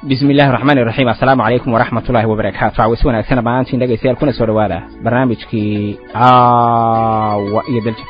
bismi illahi raxmaan iraxiim assalaamu calaykum waraxmat ullaahi wabarakaatu cawis wanaagsan dhammaantiin dhegaystayaal kuna soo dhowaada barnaamijkii caawa iyo dalja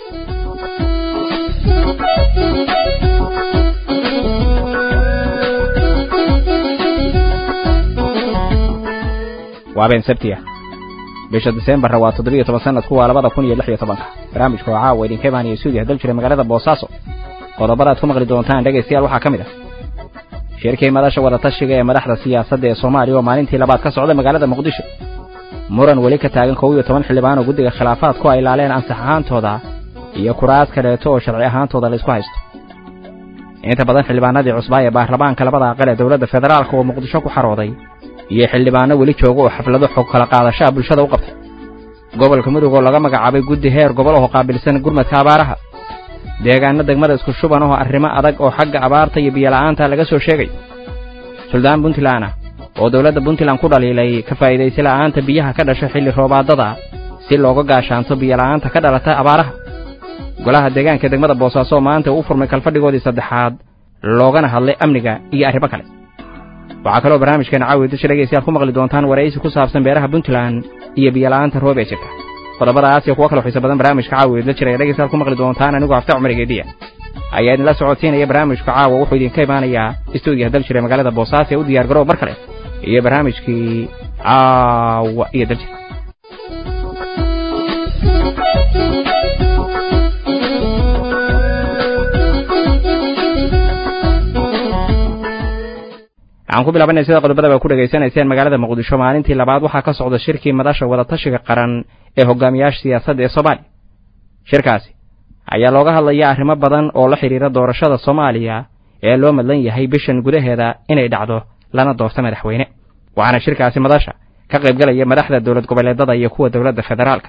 waa been sabtiya bisha diseembarna waa toddobiyo toban sanadku waa labada kun iyo lix iyo tobanka barnaamijka oo caawa idinka imaanaya suudiya dal jira magaalada boosaaso qodobada aad ku maqli doontaan dhegaystayaal waxaa ka mid ah shirkii madasha wadatashiga ee madaxda siyaasadda ee soomaaliya oo maalintii labaad ka socda magaalada muqdisho muran weli ka taagan kow iyo toban xildhibaan oo guddiga khilaafaadku ay ilaaleen ansax ahaantooda iyo kuraas kaleeto oo sharci ahaantooda laysku haysto inta badan xildhibaanadii cusbaa ee baarlamaanka labada aqal ee dowladda federaalka oo muqdisho ku xarooday iyo xildhibaano weli jooga oo xaflado xog kala qaadashaa bulshada u qabtay gobolka mudug oo laga magacaabay guddi heer gobol oo qaabilsan gurmadka abaaraha deegaano degmada isku shuban oo arrimo adag oo xagga abaarta iyo biyola'aanta laga soo sheegay suldaan puntland ah oo dowladda puntland ku dhaliilay ka faa'iidaysi la'aanta biyaha ka dhasha xilli roobaadada si looga gaashaanto biyola'aanta ka dhalata abaaraha golaha deegaanka degmada boosaaso oo maanta uu furmay kalfadhigoodii saddexaad loogana hadlay amniga iyo arrimo kale waxaa kaloo barnaamijkeena caawi dasha dhegaystayaal ku maqli doontaan waraysi ku saabsan beeraha puntland iyo biyola'aanta roob ee jirta qodobadaas iyo kuwo kalo xiisa badan barnaamijka caawa idla jira ee dhegaystayaal ku maqli doontaan anigoo hafta cumar geediya ayaa idinla socodsiinaya barnaamijka caawa wuxuu idinka imaanayaa istuudiyaha dal jira magaalada boosaaso ee u diyaar garoob mar kale iyo barnaamijkii caawa iyo daljir waxaan ku bilaabanay sida qodobadaba ku dhegaysanayseen magaalada muqdisho maalintii labaad waxaa ka socda shirkii madasha wadatashiga qaran ee hogaamiyaasha siyaasadda ee soomaaliya shirkaasi ayaa looga hadlaya arrimo badan oo la xidhiira doorashada soomaaliya ee loo madlan yahay bishan gudaheeda inay dhacdo lana doorto madaxweyne waxaana shirkaasi madasha ka qaybgalaya madaxda dowlad goboleedada iyo kuwa dowladda federaalka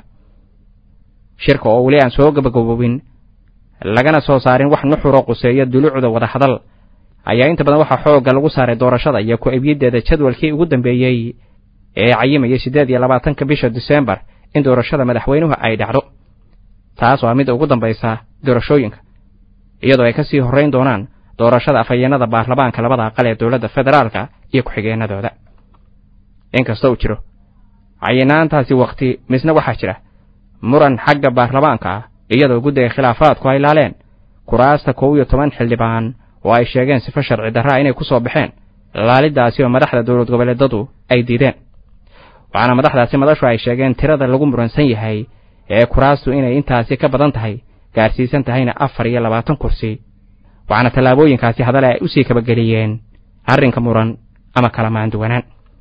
shirka oo weli aan soo gabagaboobin lagana soo saarin wax nuxuro quseeya duluucda wadahadal ayaa inta badan waxaa xoogga lagu saaray doorashada iyo ku-ebyiddeeda jadwalkii ugu dambeeyey ee cayimayay siddeed iyo labaatanka bisha diseembar in doorashada madaxweynuhu ay dhacdo taas waa midda ugu dambaysa doorashooyinka iyadoo ay ka sii horrayn doonaan doorashada afhayeenada baarlamaanka labada aqal ee dowladda federaalka iyo ku-xigeenadooda inkasta uu jiro cayinaantaasi wakhti misna waxaa jira muran xagga baarlamaanka ah iyadoo guddiga khilaafaadku ay laaleen kuraasta kow iyo toban xildhibaan oo ay sheegeen sifo sharci darraa inay ku soo baxeen laalidaasi oo madaxda dowlad goboleedadu ay diideen waxaana madaxdaasi madashu ay sheegeen tirada lagu muransan yahay ee kuraastu inay intaasi ka badan tahay gaarsiisan tahayna afar iyo labaatan kursi waxaana tallaabooyinkaasi hadale ay u sii kabageliyeen arrinka muran ama kala maanduwanaan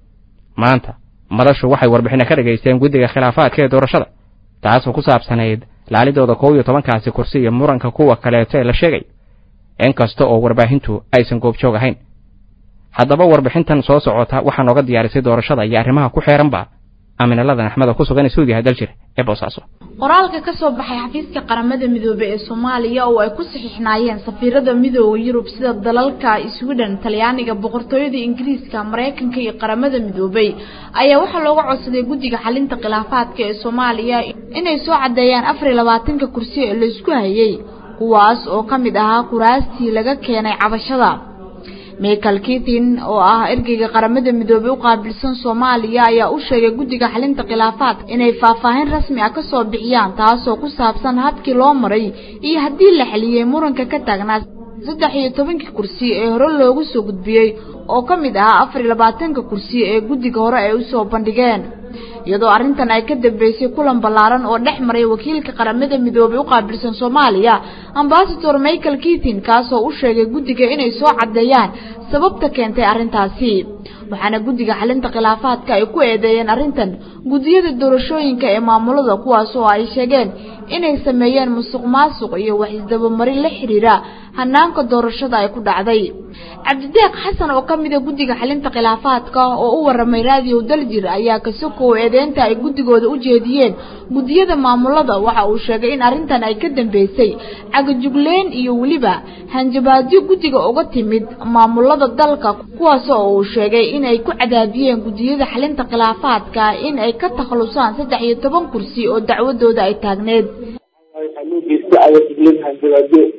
maanta madashu waxay warbixinno ka dhegaysteen guddiga khilaafaadka ee doorashada taasoo ku saabsanayd laalidooda kow iyo tobankaasi kursi iyo muranka kuwa kaleeto ee la sheegay in kasta oo warbaahintu aysan goobjoog ahayn haddaba warbixintan soo socota waxaa nooga diyaarisay doorashada iyo arrimaha ku xeeranba aminaladan axmed oo ku sugan suudiyaha daljir ee boosaaso qoraalka ka soo baxay xafiiska qaramada midoobey ee soomaaliya oo ay ku saxiixnaayeen safiirada midooda yurub sida dalalka sweden talyaaniga boqortooyada ingiriiska maraykanka iyo qaramada midoobey ayaa waxaa looga codsaday guddiga xalinta khilaafaadka ee soomaaliya inay soo caddeeyaan afar iyo labaatanka kursi ee laysku hayay kuwaas oo ka mid ahaa kuraastii laga keenay cabashada michael kitin oo ah ergeyga qaramada midoobey u qaabilsan soomaaliya ayaa u sheegay guddiga xalinta khilaafaadka inay faahfaahin rasmi ah kasoo bixiyaan taasoo ku saabsan habkii loo maray iyo haddii la xeliyey muranka ka taagnaa saddex iyo tobankii kursi ee hore loogu soo gudbiyey oo ka mid ahaa afar iyo labaatanka kursi ee guddiga hore ay usoo bandhigeen iyadoo arrintan ay ka dambeysay kulan ballaaran oo dhex maray wakiilka qaramada midoobey u qaabilsan soomaaliya ambasador michael kitin kaasoo u sheegay guddiga inay soo caddeeyaan sababta keentay arrintaasi waxaana guddiga xalinta khilaafaadka ay ku eedeeyeen arrintan guddiyada doorashooyinka ee maamulada kuwaas oo ay sheegeen inay sameeyeen musuq maasuq iyo wax isdabamarin la xiriira hanaanka doorashada ay ku dhacday cabdideeq xasan oo ka mida guddiga xalinta khilaafaadka oo u waramay raadiyow daljir ayaa kasokow eedeynta ay guddigooda u jeediyeen guddiyada maamulada waxa uu sheegay in arrintan ay ka dambeysay cagajugleen iyo weliba hanjabaadyo guddiga uga timid maamulada dalka kuwaas oo uu sheegay inay ku cadaadiyeen guddiyada xalinta khilaafaadka in ay ka takhalusaan saddex iyo toban kursi oo dacwadooda ay taagneed waxaa loo geystay cagajugleen hanjabaadyo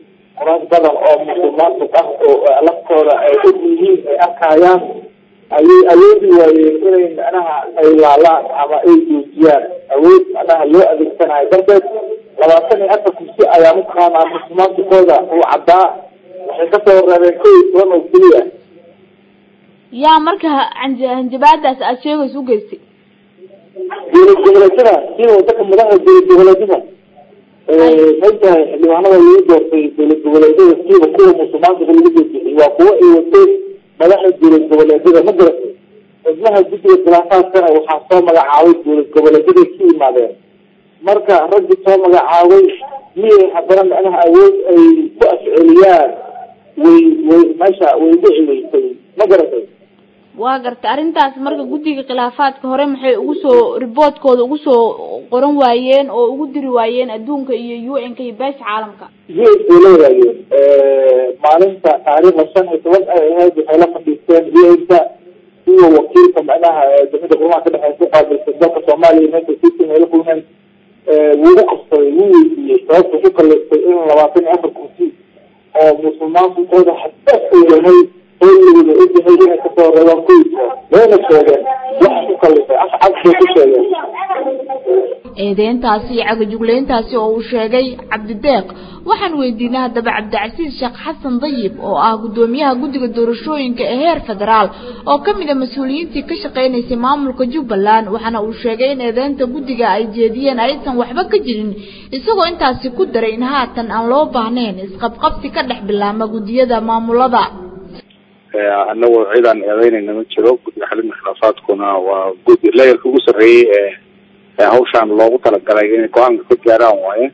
rag badan oo musulmaantuk ah oo laftooda ay og yihiin ay arkayaan ayay awoodi waayeen inay macnaha ay laalaan ama ay joojiyaan awood macnaha loo adeegsanayo darteed labaatan iyo afar kursi ayaa mataqaanaa musulmaantukooda uu caddaa waxay kasoo reebeen kow iyo toban oo keliya yaa marka hanjabaadaas aada sheegaysa ugeystay dowlad goboleedyada sida wadanka madaxda dowlad goboleedyada maogtahay xildhibaanada lagu doortay dowlad goboleedyada siiba kuwa musulmaanka lagu doortay waa kuwo ay wateen madaxda dowlad goboleedyada ma garatay xubnaha guddiga khilaafaadkana waxaa soo magacaabay dowlad goboleedyaday ka yimaadeen marka raggi soo magacaabay miyay haddana macnaha awood ay ku afceliyaan way way meesha way dhici weysay ma garatay waa gartay arrintaas marka guddiga khilaafaadka hore maxay ugu soo riboodkooda ugu soo qoran waayeen oo ugu diri waayeen adduunka iyo u n ka iyo beesha caalamka u s bay la wadaageen maalinta taariikhda shan iyo toban ay ahayd waxay la fadhiisteen u n-ka iyo wakiilka macnaha jamciyadda qurumaha ka dhexeysa ku qaabilsan dalka soomaaliya meesha sitin ay la kulmeen wuu u qabsaday wuu weydiiyey sababta ku kaleystay in labaatan iyo afar kursi oo musulmaankooda xadaaf uu yahay hooligooda ogyahay inay kasoo reebaan kuwiisa wayna sheegeen wax ku kalifay afcad bay ku sheegeen eedeyntaasi iyo cagajugleyntaasi oo uu sheegay cabdideeq waxaan weydiinay haddaba cabdicasiis sheekh xasan dayib oo ah guddoomiyaha guddiga doorashooyinka ee heer federaal oo ka mid a mas-uuliyiintii ka shaqeynaysay maamulka jubbaland waxaana uu sheegay in eedeynta guddiga ay jeediyeen aysan waxba ka jirin isagoo intaasi ku daray in haatan aan loo baahnayn isqabqabsi ka dhex bilaama guddiyada maamulada anagoo ciidaan eedeynayna ma jiro guddiga xalinta khilaafaadkuna waa guddi layerka ugu sarreeyey ee hawshaan loogu talagalay inay go-aanka ka gaaraan waaye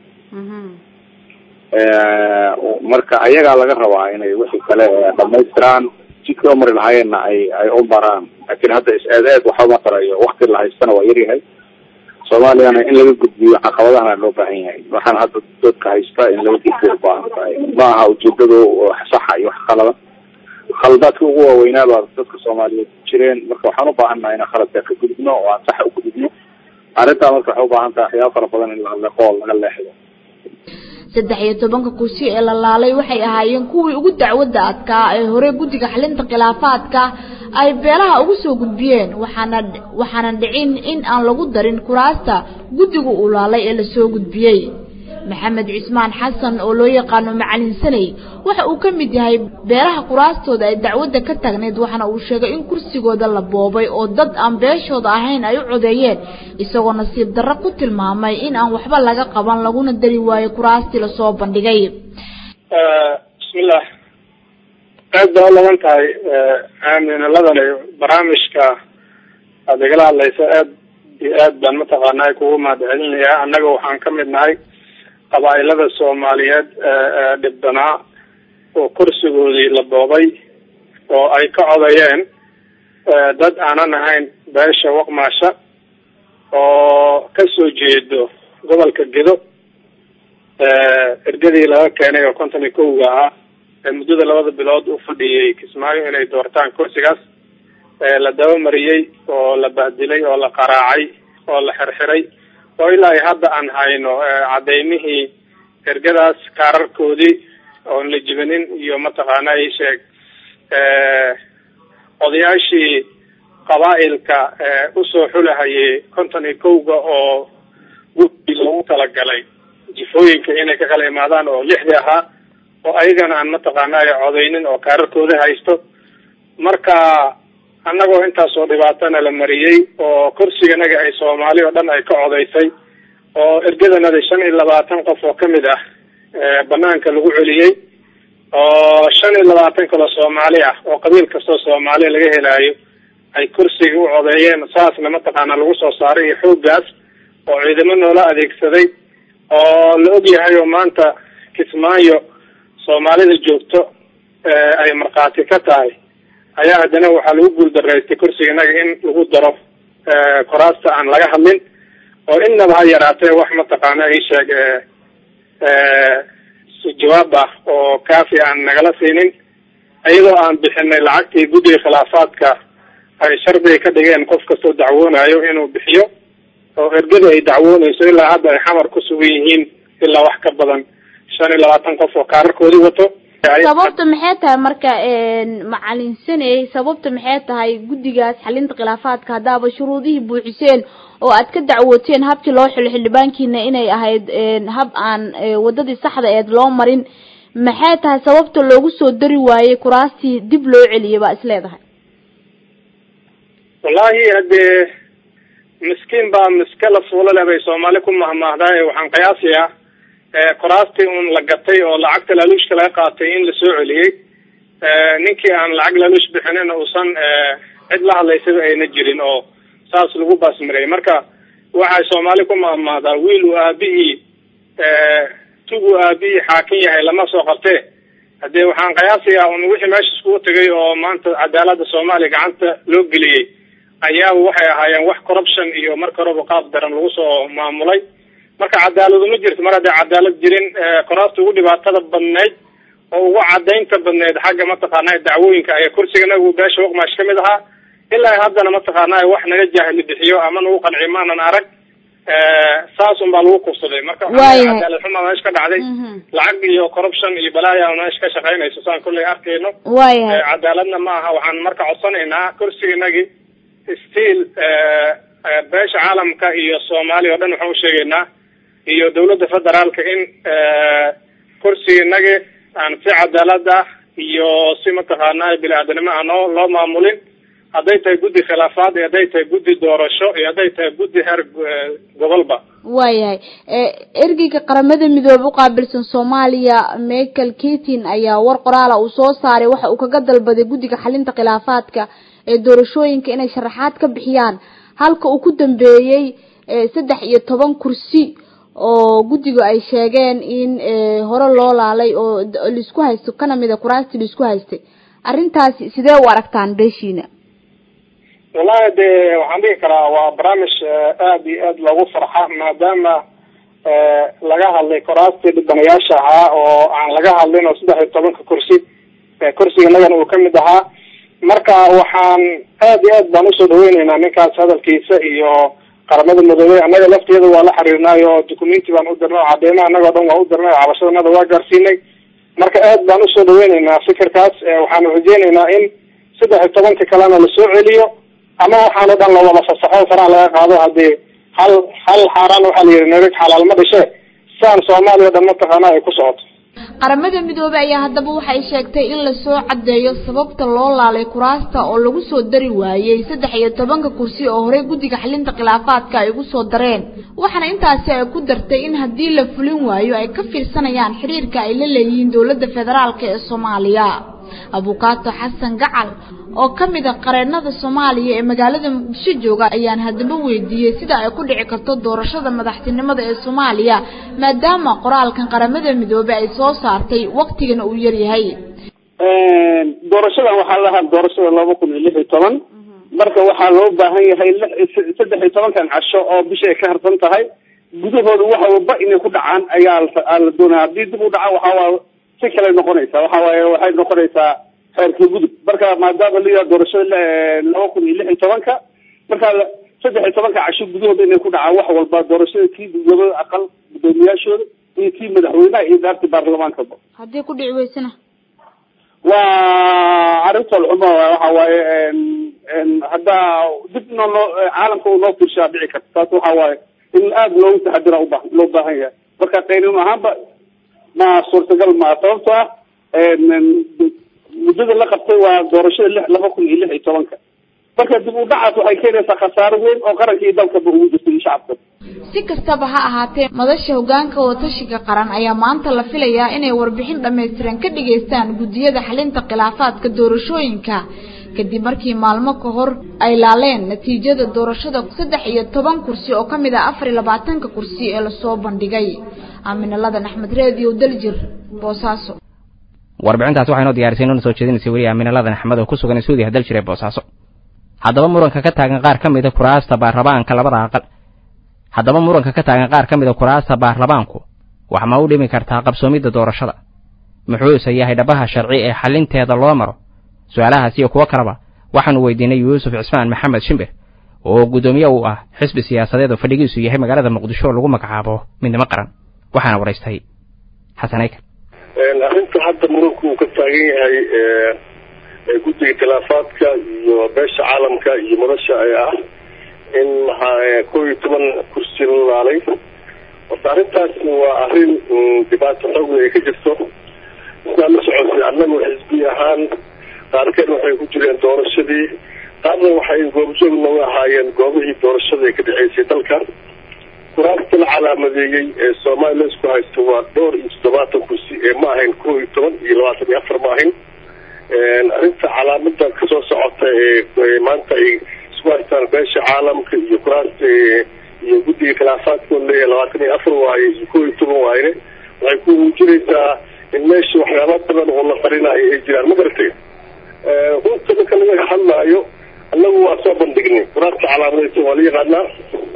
marka ayagaa laga rabaa inay wixii kale dhamaystiraan jidkii u mari lahaayeenna ay ay u maraan laakiin hadda is-eed eed waxba ma tarayo wakti la haystana waa yaryahay soomaaliyana in laga gudbiyo caqabadahana loo baahan yahay waxaan hadda dadka haysta in laga gudbiyo ubaahan tahay ma aha ujeedadu saxa iyo wax qalada khaladaadka ugu waaweynaa baa dadka soomaaliyeed ku jireen marka waxaan u baahannaha inaan khaladka ka gudubno oo aan saxa ugudubno arrintaa marka waxay ubaahan tahay waxyaaba fara badan in la leqo oo laga leexdo saddex iyo tobanka kursi ee la laalay waxay ahaayeen kuwii ugu dacwadda adkaa ee hore guddiga xalinta khilaafaadka ay beelaha ugu soo gudbiyeen waxaana waxaana dhicin in aan lagu darin kuraasta guddiga uu laalay ee lasoo gudbiyey maxamed cismaan xasan oo loo yaqaano macalin saney waxa uu ka mid yahay beelaha kuraastooda ay dacwadda ka taagneyd waxaana uu sheegay in kursigooda la boobay oo dad aan beeshooda ahayn ay u codeeyeen isagoo nasiib darro ku tilmaamay in aan waxba laga qaban laguna dari waayo kuraastii lasoo bandhigay bismillah aad baa u laban tahay aaminaladani barnaamijka aada igala hadlaysa aad iyo aad baan mataqaanaa kugu mahadcelinayaa annaga waxaan ka mid nahay qabaa-ilada soomaaliyeed ee dhibbanaa oo kursigoodii la boobay oo ay ka codayeen dad aanan ahayn beesha waqmaasha oo kasoo jeedo gobolka gedo ergadii laga keenay oo konton iyo kowga ah ee muddada labada bilood u fadhiyey kismaayo inay doortaan kursigaas la dabamariyey oo la bahdilay oo la qaraacay oo la xirxiray oo ilaa hadda aan hayno cadeymihii ergadaas kaararkoodii oon la jibanin iyo mataqaana i sheeg odayaashii qabaa-ilka usoo xulahayay konton iyo kowga oo gudi loogu talagalay jifooyinka inay ka kala imaadaan oo lixdii ahaa oo ayagana aan mataqaana codeynin oo kaararkooda haysto marka annagoo intaasoo dhibaatana la mariyey oo kursiganaga ay soomaali oo dhan ay ka codaysay oo ergadanada shan iyo labaatan qof oo kamid ah banaanka lagu celiyey oo shan iyo labaatan kaloo soomaali ah oo qabiil kastoo soomaali laga helaayo ay kursiga u codeeyeen saasna mataqaana lagu soo saaray iyo xooggaas oo ciidamo noola adeegsaday oo la og yahay oo maanta kismaayo soomaalida joogto ay markhaati ka tahay ayaa haddana waxaa lagu guuldaraystay kursiganaga in lagu daro koraasta aan laga hadlin oo innaba ha yaraatee wax mataqaana ii sheeg jawaab ah oo kaafi aan nagala siinin iyadoo aan bixinay lacagtii guddiga khilaafaadka ay shardiga ka dhigeen qof kastoo dacwoonayo inuu bixiyo oo ergada ay dacwoonayso ilaa hadda ay xamar ku sugan yihiin ilaa wax ka badan shan iyo labaatan qof oo kaararkoodii wato sababta maxay tahay marka macalin saney sababta maxay tahay guddigaas xalinta khilaafaadka haddaaba shuruudihii buuxiseen oo aad ka dacwooteen habkii loo xilo xildhibaankiina inay ahayd hab aan wadadii saxda eed loo marin maxay tahay sababta loogu soo dari waayey kuraastii dib loo celiyay baa is leedahay wallahi haddee miskiin baa miske la fuulo leh bay soomaali ku mahmaahdaa ee waxaan qiyaasayaa kuraastii un la gatay oo lacagta laaluushka laga qaatay in la soo celiyey ninkii aan lacag laaluush bixinin uusan cid la hadlaysaba ayna jirin oo saas lagu baasmareyay marka waxay soomaali ku mahmaahdaa wiil uu aabihii tuguu aabihii xaakin yahay lama soo qabtee haddee waxaan qiyaasayaa un wixii meesha iskugu tegay oo maanta cadaalada soomaaliya gacanta loo geliyey ayaaba waxay ahaayeen wax corruption iyo marka horeba qaab daran lagu soo maamulay marka cadaaladu ma jirto mar hadday cadaalad jirin koraasta ugu dhibaatada badnayd oo ugu cadaynta badnayd xagga mataqaanaa dacwooyinka ayaa kursiganagu beesha waqmaash kamid ahaa ilaa haddana mataqaanaa wax naga jaahili bixiyo ama nagu qanci maanan arag saas un baa lagu kufsaday marka cadaalad xumaa meesha ka dhacday lacag iyo corruption iyo balaaya meesha ka shaqaynayso saan kulley arkayno waayahay cadaaladna ma aha waxaan marka codsanaynaa kursiganagi stiil beesha caalamka iyo soomaaliya o dhan waxaan usheegaynaa iyo dawladda federaalka in kursiganagi aan si cadaalad ah iyo si mataqaanaa bini-aadanimo aan oo loo maamulin hadday tahay guddi khilaafaad iyo hadday tahay guddi doorasho iyo hadday tahay guddi heer gobolba waayahay ergeyga qaramada midoobe uqaabilsan soomaaliya michael ketin ayaa war qoraala uu soo saaray waxa uu kaga dalbaday guddiga xalinta khilaafaadka ee doorashooyinka inay sharaxaad ka bixiyaan halka uu ku dambeeyey saddex iyo toban kursi oo guddiga ay sheegeen in hore loo laalay oo laisku haysto kana mida kuraastii laisku haystay arrintaasi sidee u aragtaan beeshiina wallahi de waxaan dhihi karaa waa barnaamij aada iyo aad loogu farxa maadaama laga hadlay kuraastii dhibanayaasha ahaa oo aan laga hadlin oo saddex iyo tobanka kursi kursiganagana uu kamid ahaa marka waxaan aad iyo aad baan usoo dhaweyneynaa ninkaas hadalkiisa iyo qaramada midoobey annaga lafteeda waa la xiriirnay oo documenti baan u dirnay oo cadeymaha annaga o dhan waa u dirnay oo cabashadanada waa gaarsiinay marka aad baan usoo dhaweyneynaa fikirkaas waxaanu rajeyneynaa in saddex iyo tobanka kalena lasoo celiyo ama waxaan o dhan lawada fasaxo faraha laga qaado hadii hal hal xaaraan waxaa la yihi narig xalaal ma dhishe saan soomaaliya o dhan mataqaana ay ku socoto qaramada midoobey ayaa haddaba waxay sheegtay in lasoo caddeeyo sababta loo laalay kuraasta oo lagu soo dari waayey saddex iyo tobanka kursi oo horey guddiga xalinta khilaafaadka ay ugu soo dareen waxaana intaasi ay ku dartay in haddii la fulin waayo ay ka fiirsanayaan xiriirka ay la leeyihiin dowladda federaalka ee soomaaliya abukaato xasan gacal oo ka mid a qareenada soomaaliya ee magaalada muqdisho jooga ayaan haddaba weydiiyey sida ay ku dhici karto doorashada madaxtinimada ee soomaaliya maadaama qoraalkan qaramada midoobey ay soo saartay waktigana uu yaryahay doorashadan waxaa lahaa doorashada laba kun iyo lix iyo toban marka waxaa loo baahan yahay saddex iyo tobankan casho oo bisha ay ka harsan tahay gudahooda waxa walba inay ku dhacaan ayaa la doonaya haddii dib u dhacaan waxawaa si kale noqonaysaa waxa waaye waxay noqonaysaa xeerka gudub marka maadaama layaha doorashada laba kun iyo lix iyo tobanka marka saddex iyo tobanka casho gudahooda inay ku dhacaan wax walba doorashada kii guddoomada aqal guddoomiyaashooda iyo kii madaxweynaha iyo daarti baarlamaankaba haddii ku dhici weysana waa arrintool xumo waxa waaye haddaa dibna loo caalamka u noo fiirshaa dhici karta taas waxa waaye in aada loogu taxadira uba loo baahan yahay marka qaynin ahaanba ma suurtagal maa sababto ah muddada la qabtay waa doorashada lix laba kun iyo lix iyo tobanka marka dib u dhacaas waxay keenaysaa khasaaro weyn oo qaranka iyo dalkaba ugu jirta iyo shacabka si kastaba ha ahaatee madasha hogaanka wadatashiga qaran ayaa maanta la filayaa inay warbixin dhammaystiran ka dhigaystaan guddiyada xalinta khilaafaadka doorashooyinka kadib markii maalmo ka hor ay laaleen natiijada doorashada saddex iyo toban kursi oo ka mid ah afar iyo labaatanka kursi ee lasoo bandhigay aaminaladan axmed reediyo daljir boosaaso warbixintaasi waxay noo diyaarisay inoo soo jeedinaysay weli aaminaladan axmed oo ku sugan suudiya daljir ee boosaaso haddaba muranka ka taagan qaar ka mid a kuraasta baarlamaanka labada aqal haddaba muranka ka taagan qaar ka mid a kuraasta baarlamaanku wax ma u dhimi kartaa qabsoomidda doorashada muxuuse yahay dhabaha sharci ee xalinteeda loo maro su-aalahaas iyo kuwo kaleba waxaanu weydiinay yuusuf cismaan maxamed shimbir oo guddoomiye uu ah xisbi siyaasadeed oo fadhigiisu yahay magaalada muqdisho oo lagu magacaabo midnimo qaran waxaana waraystay xasan aykan arrinta hadda muranku uu ka taagan yahay guddiga khilaafaadka iyo beesha caalamka iyo madasha ee ah in maxaa kow iyo toban kursi la laalay horta arrintaasi waa arrin dhibaato xoogla ay ka jirto sidaa la socotay annagu xisbi ahaan qaarkeed waxay ku jireen doorashadii qaarna waxay goobjoog nooga ahaayeen goobihii doorashada ee ka dhexeysay dalka kuraasta la calaamadeeyey ee soomaaliya isku haysto waa dhowr iyo toddobaatan kursi ee ma ahayn kow iyo toban iyo labaatan iyo afar ma ahayn arrinta calaamada kasoo socota ee maanta ay isku haystaan beesha caalamka iyo kuraasta iyo guddiga khilaafaadka leeyahay labaatan iyo afar waaye iyo kow iyo toban waayne waxay ku muujinaysaa in meesha waxyaaba badan oo la qarinayo ay jiraan ma garatay runta marka laga hadlaayo annagu waa soo bandhignay kuraasta calaamadaysan waa la yaqaanaa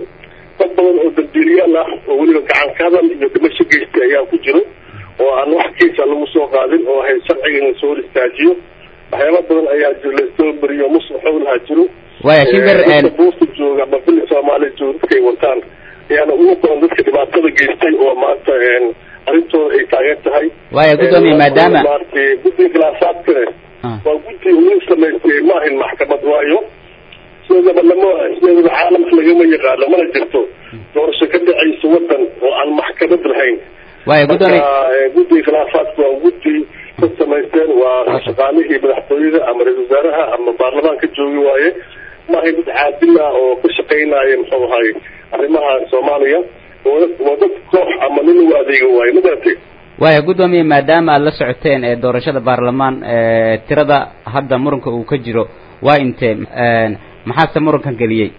dad badan oo dambiiliyaal ah oo weliba gacan ka hadal iyo dhimasho geystay ayaa ku jiro oo aan wax kiisa lagu soo qaadin oo ahayd sharciga in lasoo hor istaajiyo waxyaaba badan ayaa jiro lasoo mariyo muslim xowlaha jiro waya shimbir buurta jooga ama bili soomaaliya jooga dadkay wataan ayaana ugu badan dadka dhibaatada geystay oo maanta arrintooda ay taageer tahay waya guddoomiye maadaama maaragtay guddiga khilaafaadkane waa guddi uu samaystay ma ahayn maxkamad waayo sideedaba lama sideedaba caalamka lagama yaqaano mana jirto doorasho ka dhacaysa wadan oo aan maxkamad lahayn waya guddoomiye guddiga khilaafaadka waa guddi ka samaysteen waa shaqaalihii madaxtooyada ama ra-isul wasaaraha ama baarlamaanka joogi waaye ma ahayn dad caadil ah oo ka shaqaynaya muxuu ahay arrimaha soomaaliya waa dad koox ama nin lagu adeega waaye ma garatay waya guddoomiye maadaama aad la socoteen ee doorashada baarlamaan tirada hadda muranka uu ka jiro waa intee maxaase murankan geliyey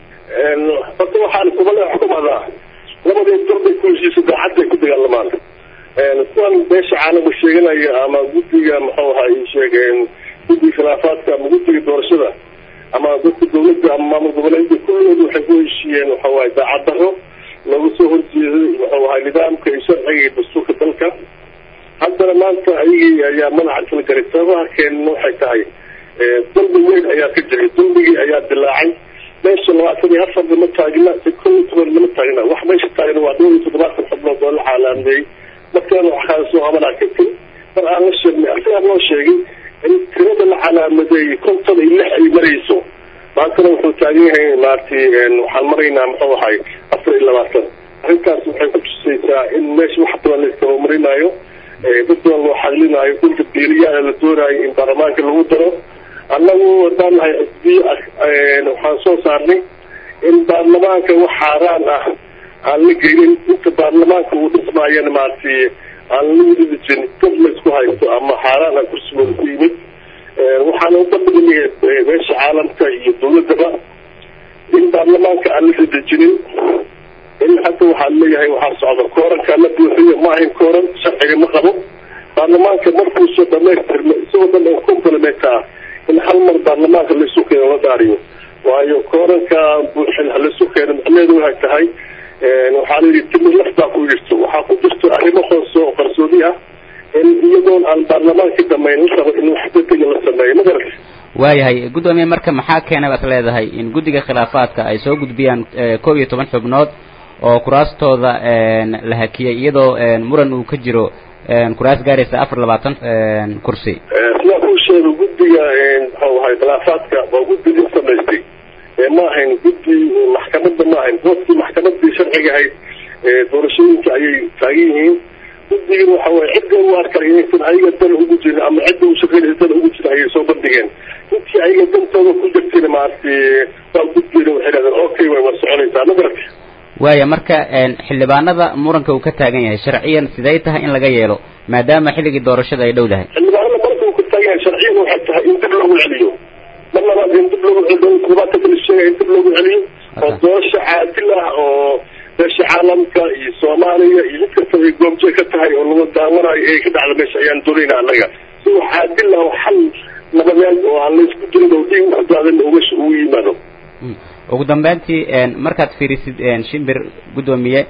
horta waxaan kumale xukumadaa labadii darbay ku heshiisa daacadday ku dagaalamaan kuwan beesha caalamka sheeganaya ama guddiga muxuu ahay sheegeen guddiga khilaafaadka ama guddiga doorashada ama dadka dawladda ama maamul goboleedka kulligood waxay ku heshiiyeen waxa waaye daacad daro looga soo horjeeday muxuu ahay nidaamka iyo sharciga iyo dastuurka dalka haddana maanta ayagii ayaa madaxa kala garay sababaha keenna waxay tahay dalbi weyn ayaa ka jiray dulmigii ayaa dilaacay meesha labaatan iyo afar lama taagna si kow iyo toban lama taagna wax meesha taagna waa dhowr iyo toddobaatan xubnood oo la caalaameeyey markaana waxaa soo qabanaa kadib mar aan la sheegnay asigaa loo sheegay in tirada la calaamadeeyey konton iyo lix ay marayso maantana wuxuu taagan yahay maaragtay waxaan maraynaa muxuu ahay afar iyo labaatan arrintaas waxay ku tusaysaa in meesha wax badan la iskabamarinayo dad badan loo xaqlinaayo dhulka beeriyaha la doonaayo in baarlamaanka lagu daro annagu haddaan nahay xisbiye waxaan soo saarnay in baarlamaanka wax xaaraan ah aan la gelin inta baarlamaanka uu dhismaayana maaragtay aan la wadidijin dad la isku haysto ama xaaraan ah kursigooda ku yimid waxaana ubandhignay meesha caalamka iyo dawladdaba in baarlamaanka aan la dadejinin in hadda waxaa leeyahay waxaa socda kooranka la buuxiyo ma ahayn kooran sharciga ma qabo baarlamaanka markuusoo dhamaystirma isagoo dhan oo complement ah in hal mar baarlamaanka laisu keeno la daariyo waayo kooranka buuxin halaisu keeno macnaheedu waxay tahay waxaa layidhi timir laf baa ku jirto waxaa ku jirto arrimo hoose oo qarsoodi ah in iyadoon aan baarlamaanka dhamayn la rabo in wax degdega la sameeyo ma garata waayahay guddoomiye marka maxaa keena baad leedahay in guddiga khilaafaadka ay soo gudbiyaan kow iyo toban xubnood oo kuraastooda la hakiyey iyadoo muran uu ka jiro kuraas gaaraysa afar labaatan kursi sidaa kuu sheego guddiga muxuu ahay khilaafaadka waa guddi la samaystay ma ahayn guddi maxkamadda ma ahayn boodkii maxkamadii sharciga ahayd doorashooyinka ayay taagan yihiin guddigan waxa waye cidda u arkay inaysan ayaga dan ugu jirin ama cidda u shaqeynaysa dan ugu jirin ayay soo bandhigeen intii ayaga dantooda ku jirtayna maaragtay waa guddiina waxay dhahdeen okay way waa soconaysaa ma garatay waaya marka xildhibaanada muranka uu ka taagan yahay sharciyan siday tahay in laga yeelo maadaama xilligii doorashada ay dhow dahay xildhibaanada muranka uu ka taagan yahay sharciyan waxay tahay in dib loogu celiyo mar labaad in dib loogu celiyo toddobaatan kala sheegaya in dib loogu celiyo oo doorasho caadil ah oo meesha caalamka iyo soomaaliya iyo mid kastaba ay goobjee ka tahay oo laga daawanayo ee ka dhacda meesha ayaan doonayna annaga si wax caadil ah oo xal nabadeed oo aan laysku dirin oo dhiig ku daadan oo meesha ugu yimaado ugu dambeyntii markaad fiirisid shimbir guddoomiye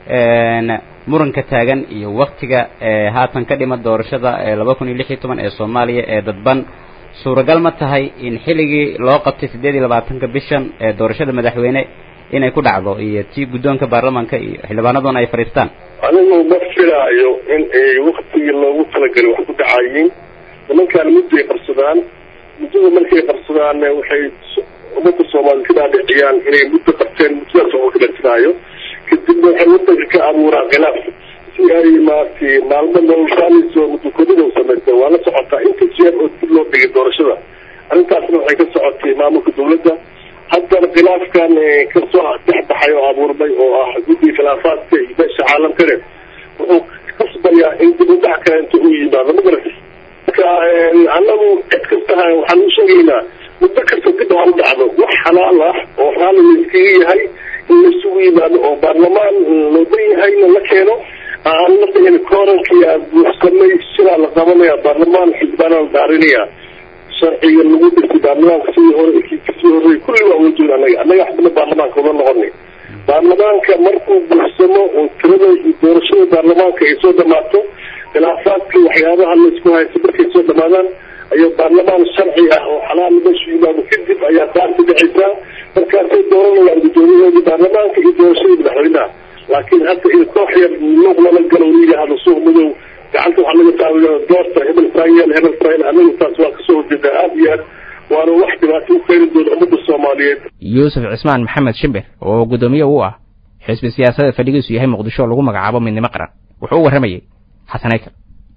muranka taagan iyo waktiga haatan ka dhima doorashada laba kun iyo lix iyo toban ee soomaaliya ee dadban suuragal ma tahay in xilligii loo qabtay siddeed iyo labaatanka bishan ee doorashada madaxweyne inay ku dhacdo iyo ti guddoonka baarlamaanka iyo xildhibaanaduna ay fadhiistaan anigu ma filaayo in ay waktigii loogu talagalay wax ku dhacayiin nimankaan mudday qabsadaan muddada markay qabsadaanne waxay ummadda soomaaliyed ka dhaadhiciyaan inay muddo qabteen muddadaas oo kala jiraayo kadibna waxay wadanka ka abuuraan khilaaf si ay maaragtay maalmo noloshaaniso muddokodida u samaystay waa la socotaa inta jeer oo dib loo dhigay doorashada arrintaasna waxay ka socotay maamulka dawladda haddana khilaafkan kasoo dexbaxay oo abuurmay oo ah guddiga khilaafaadka iyo beesha caalamkane wuxuu kasbayaa in dib u dhac kale inta uu yimaado ma garata marka annagu cid kastaha waxaan u sheegaynaa muddo kasta dib ha u dhacdo wax xalaal ah oo raalli la iskaga yahay in laisugu yimaado oo baarlamaan loodan yahayna la keeno aan la dhihin koorankii aa buuxsamay sidaa la qabanaya baarlamaan xildhibaana la daarinaya sharciga lagu dhirtay baarlamaanka sidii hore kasii horey kulli waa wajooda annaga annaga xubna baarlamaanka uma noqonay baarlamaanka markuu buuxsamo oo tirada iyo doorashada baarlamaanka ay soo dhamaato khilaafaadka waxyaabaha laisku haysta markay soo dhamaadaan ayaa baarlamaan sharci ah oo xalaal meeshu yimaado kadib ayaa taasi dhacaysaa markaasay dooranayaan guddoomiyahoodii baarlamaanka iyo doorashadii madaxweynaha laakiin hadda in koox yar luuq lala galo la yidhaahdo suuq madow gacanta waxaa laga taawiya doorta hebel saayeel hebel saayeel anagu taas waa kasoo horjeedaa aada iyo aad waana wax dhibaato u keeni doona ummadda soomaaliyeed yuusuf cismaan maxamed shimbir oo guddoomiye u ah xisbi siyaasadda fadhigiisu yahay muqdisho oo lagu magacaabo midnimo qaran wuxuu u warramayey xasan aykal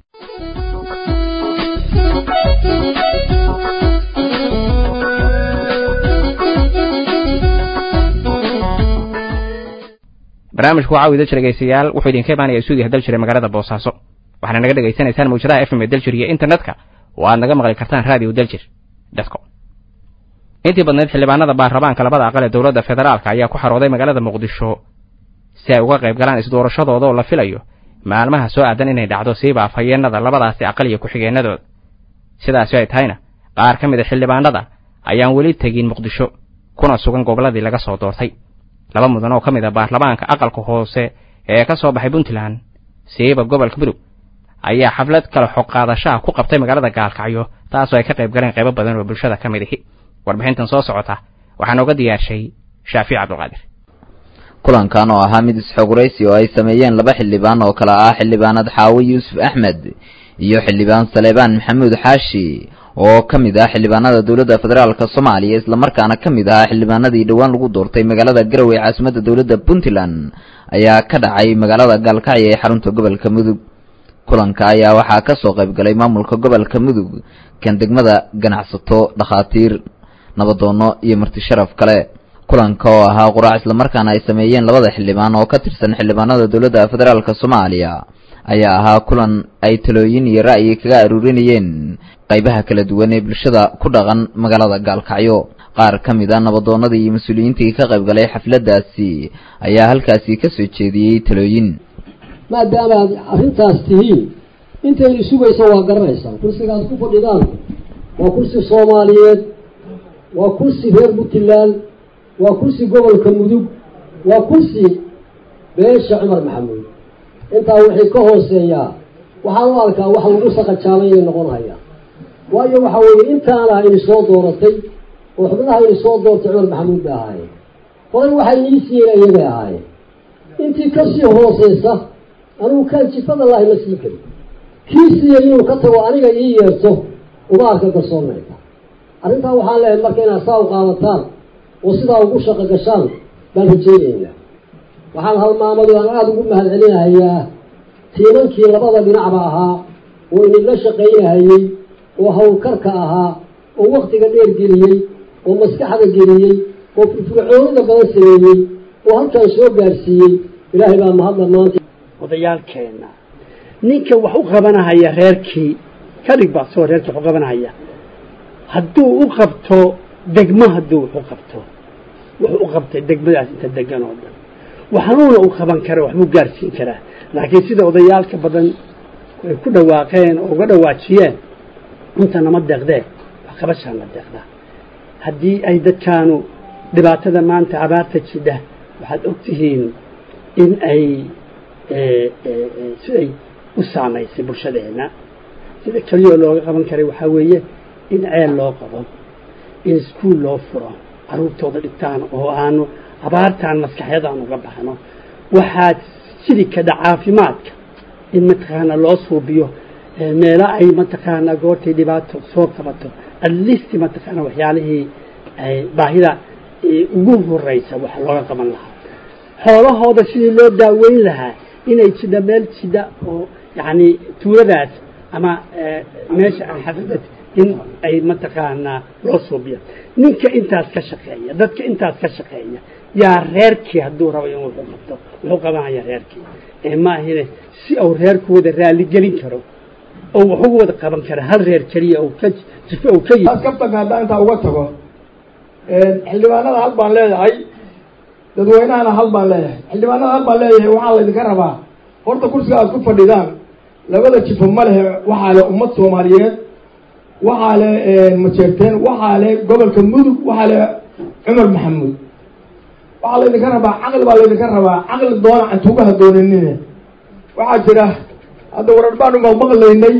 barnaamijku waxaa u idil jir dhegeystayaal wuxuu idinka imaanaya stuudiyaha dal jire magaalada boosaaso waxaana naga dhegaysanaysaan mawjadaha f m ee daljir iyo internetka oo aad naga maqli kartaan radio daljir dotcom intii badnayd xildhibaanada baarlamaanka labada aqal ee dowladda federaalka ayaa ku xarooday magaalada muqdisho si ay uga qayb galaan isdoorashadooda oo la filayo maalmaha soo aadan inay dhacdo siiba afhayeenada labadaasi aqal iyo ku-xigeenadooda sidaasi ay tahayna qaar ka mid a xildhibaanada ayaan weli tegin muqdisho kuna sugan gobolladii laga soo doortay laba mudan oo ka mid a baarlamaanka aqalka hoose ee ka soo baxay puntland siiba gobolka mudug ayaa xaflad kale xoqaadashaha ku qabtay magaalada gaalkacyo taasoo ay ka qayb galeen qaybo badan oo bulshada ka mid ihi warbixintan soo socota waxaa nooga diyaarshay shaafic cabdulqaadir kulankan oo ahaa mid isxoguraysi oo ay sameeyeen laba xildhibaan oo kale ah xildhibaanad xaawi yuusuf axmed iyo xildhibaan saleebaan maxamuud xaashi oo ka mid ah xildhibaanada dowladda federaalka soomaaliya islamarkaana ka mid ahaa xildhibaanadii dhowaan lagu doortay magaalada garowe caasimadda dowladda puntland ayaa ka dhacay magaalada gaalkacyo ee xarunta gobolka mudug kulanka ayaa waxaa ka soo qayb galay maamulka gobolka mudug kan degmada ganacsato dhakhaatiir nabadoono iyo marti sharaf kale kulanka oo ahaa quraac islamarkaana ay sameeyeen labada xildhibaan oo ka tirsan xildhibaanada dowladda federaalk soomaaliya ayaa ahaa kulan ay talooyin iyo ra'yi kaga aruurinayeen qaybaha kala duwan ee bulshada ku dhaqan magaalada gaalkacyo qaar ka mid a nabadoonnadii iyo mas-uuliyiintii ka qayb galay xafladdaasi ayaa halkaasi ka soo jeediyey talooyin maadaama aad arrintaas tihiin intaynu sugaysa waa garanaysaan kursigaad ku fadhidaan waa kursi soomaaliyeed waa kursi reer puntland waa kursi gobolka mudug waa kursi beesha cumar maxamuud intaa wixii ka hooseeyaa waxaan u arkaa wax lagu saqajaabay inay noqon hayaan waayo waxa weeye intaana ini soo dooratay oo xubnaha ini soo doortay cumar maxamuud bay ahaayeen horay waxay nii siiyeen iyagay ahaayeen intii kasii hooseysa anigu kaan jifada laahi ma sii karin kii siiyey inuu ka tago aniga ii yeerto uma arka garsoonnayta arrintaa waxaan leehay marka inaad saa u qaadataan oo sidaa ugu shaqo gashaan baan rajeynaynaa waxaan halmaamadu aan aada ugu mahad celinahayaa tiimankii labada dhinacba ahaa oo inidla shaqaynahayey oo hawlkarka ahaa oo waktiga dheer geliyey oo maskaxda geliyey oo firfircoonida badan sameeyey oo halkaan soo gaarsiiyey ilaahay baa mahadla maanta odayaalkeenna ninka wax u qabanahaya reerkii ka dhig baa soo reerkii wax u qabanahaya hadduu u qabto degmo hadduu wax u qabto wuxuu u qabtay degmadaas inta degan oo dhan waxanuuna u qaban kara waxbuu gaarsiin karaa laakiin sida odayaalka badan ay ku dhawaaqeen oo uga dhawaajiyeen inta nama deeqdee wax qabashaan la deeqdaa haddii ay dadkaanu dhibaatada maanta abaarta jidha waxaad og tihiin in ay siday u saamaysay bulshadeenna sida keliyoo looga qaban karay waxaa weeye in ceel loo qabo in iskuol loo furo carruurtooda dhigtaan oo aanu abaartaan maskaxyada aan uga baxno waxaa jiri kada caafimaadka in mataqaana loo suubiyo meelo ay mataqaana goortay dhibaato soo qabato atleast mataqaana waxyaalihii baahida ugu horeysa waxa looga qaban lahaa xoolahooda sidii loo daaweyn lahaa inay jidha meel jidha oo yacni tuuladaas ama meesha aan xafidad in ay mataqaanaa loo suubiyo ninka intaas ka shaqeeya dadka intaas ka shaqeeya yaa reerkii hadduu rabo in wuxuu qabto wuxuu qabanaya reerkii ee ma ahine si uu reerkooda raaligelin karo oo wax ugu wada qaban kara hal reer keliya oo ka jifo oo ka taas kabtanka haddaan intaa uga tago xildhibaanada hal baan leeyahay dadweynahana hal baan leeyahay xildhibaanada hal baan leeyahay waxaa laydinka rabaa horta kursiga aad ku fadhidaan labada jifo ma lehe waxaa le ummad soomaaliyeed waxaa le majeerteen waxaa le gobolka mudug waxaa le cumar maxamuud waxaa laydinka rabaa caqli baa laydinka rabaa caqli doona cantuugaha doonanine waxaa jira hadda warar baanu maqmaqlaynay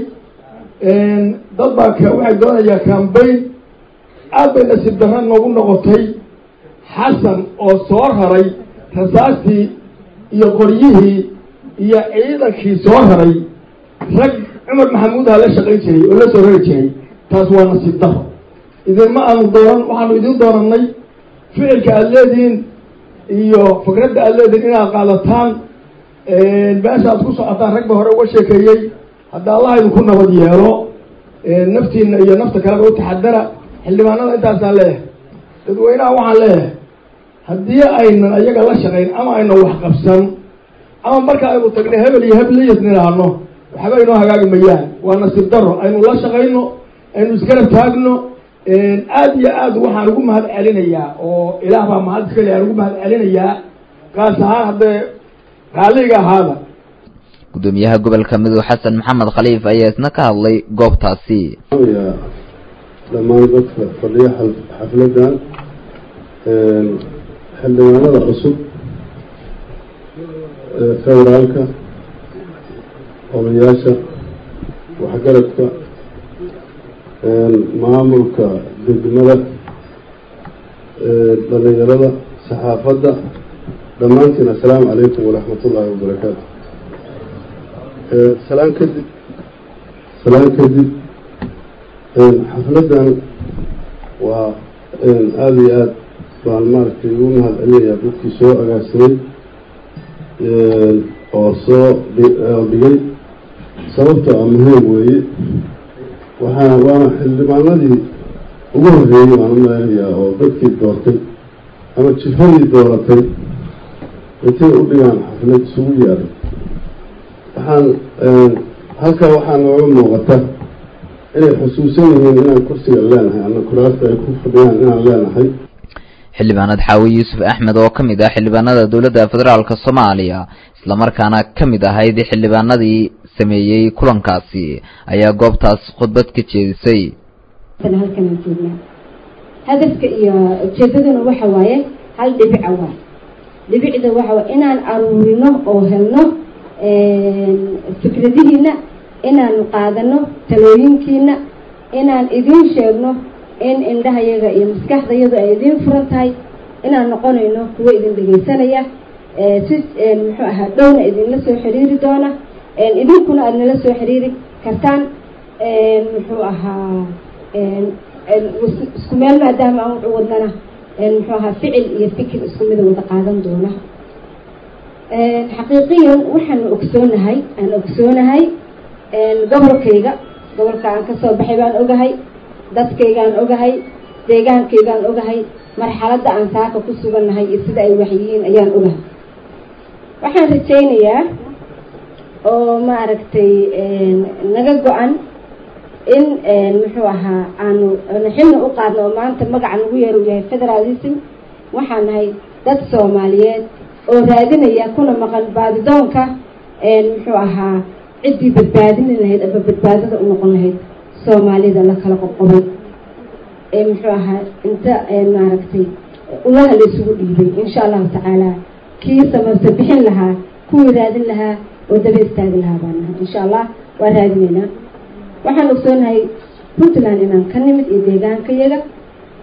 dad baa k waxay doonayaa cambayn aad bay nasiib darra noogu noqotay xasan oo soo raray rasaastii iyo qoryihii iyo ciidankii soo raray rag cumar maxamuud ha la shaqayn jiray oo la soo rari jiray taas waa nasiib daro idinma aanu doonan waxaanu idin doonanay ficilka aada leedihiin iyo fikradda aada leedihiin inaad qaadataan meesha aad ku socotaan rag ba hore uga sheekeeyey hadda allah idinku nabad yeelo naftiina iyo nafta kaleba u taxadara xildhibaanada intaasaan leeyahay dadweynaha waxaan leeyahay haddii aynan ayaga la shaqayn ama aynan wax qabsan ama marka aynu tagna hebel iyo hebliyas nidhaahno waxba inoo hagaagi mayaan waa nasiib daro aynu la shaqayno aynu isgarab taagno aad iyo aad waxaan ugu mahad celinayaa oo ilaah baa mahad iskale aan ugu mahad celinayaa kaas ahaan haddee raalliga ahaada gudoomiyaha gobolka mudug xasan maxamed khaliif ayaa isna ka hadlay goobtaasi dhammaan dadka fadhiya xafladan xildhibaanada cusub federaalka odayaasha waxgaradka maamulka degmada dhalinyarada saxaafadda dhammaantiin assalaamu calaykum waraxmat ullaahi wabarakaatu salaan kadib salaan kadib xafladdan waa aada iyo aad baan maaragtay ugu mahad celinayaa dadkii soo agaasimay oo soo dhigay sababtoo ah muhiim weeye waxaa waana xildhibaanadii ugu horreeyey baan u maleynayaa oo dadkii doortay ama jifadii dooratay intay u dhigaan xaflad isugu yeeray waxaan halkaa waxaa nooga muuqata inay xusuusan yihiin inaan kursiga leenahay ama kuraasta ay ku fadhiyaan inaan leenahay xildhibaanad xaawi yuusuf axmed oo ka mid ah xildhibaanada dowladda federaalk soomaaliya islamarkaana ka mid ahayd xildhibaanadii sameeyey kulankaasi ayaa goobtaas khudbad ka jeedisay halkan aan joognaa hadafka iyo ujeedaduna waxa waaye hal dhibica waa dhibicda waxa waye inaan aruurino oo helno fikradihiina inaan qaadano talooyinkiina inaan idiin sheegno in indhahayaga iyo maskaxdayadu ay idiin furan tahay inaan noqonayno kuwo idin dhegaysanaya si muxuu ahaa dhowna idinla soo xiriiri doona idinkuna aada nala soo xiriiri kartaan muxuu ahaa isku meel maadaama aan wuxuu wadnana muxuu ahaa ficil iyo fikir isku mida wada qaadan doona xaqiiqiyan waxaanu ogsoonahay aan ogsoonahay gobolkayga gobolka aan kasoo baxay baan ogahay dadkaygaan ogahay deegaankaygaan ogahay marxaladda aan saaka ku sugannahay iyo sida ay waxyihiin ayaan ogahay waxaan rajaynayaa oo maaragtay naga go-an in muxuu ahaa aanu xilna u qaadno oo maanta magaca nagu yeer uu yahay federalism waxaan nahay dad soomaaliyeed oo raadinaya kuna maqan baadidoonka muxuu ahaa ciddii badbaadini lahayd ama badbaadada u noqon lahayd soomaalida la kala qoqobay ee muxuu ahaa inta maaragtay ulaha la isugu dhiibay insha allahu tacaala kii samarta bixin lahaa kuwii raadin lahaa oo daba istaagi lahaa baan nahay insha allah waa raadineynaa waxaan ogsoonahay puntland inaan ka nimid iyo deegaankayaga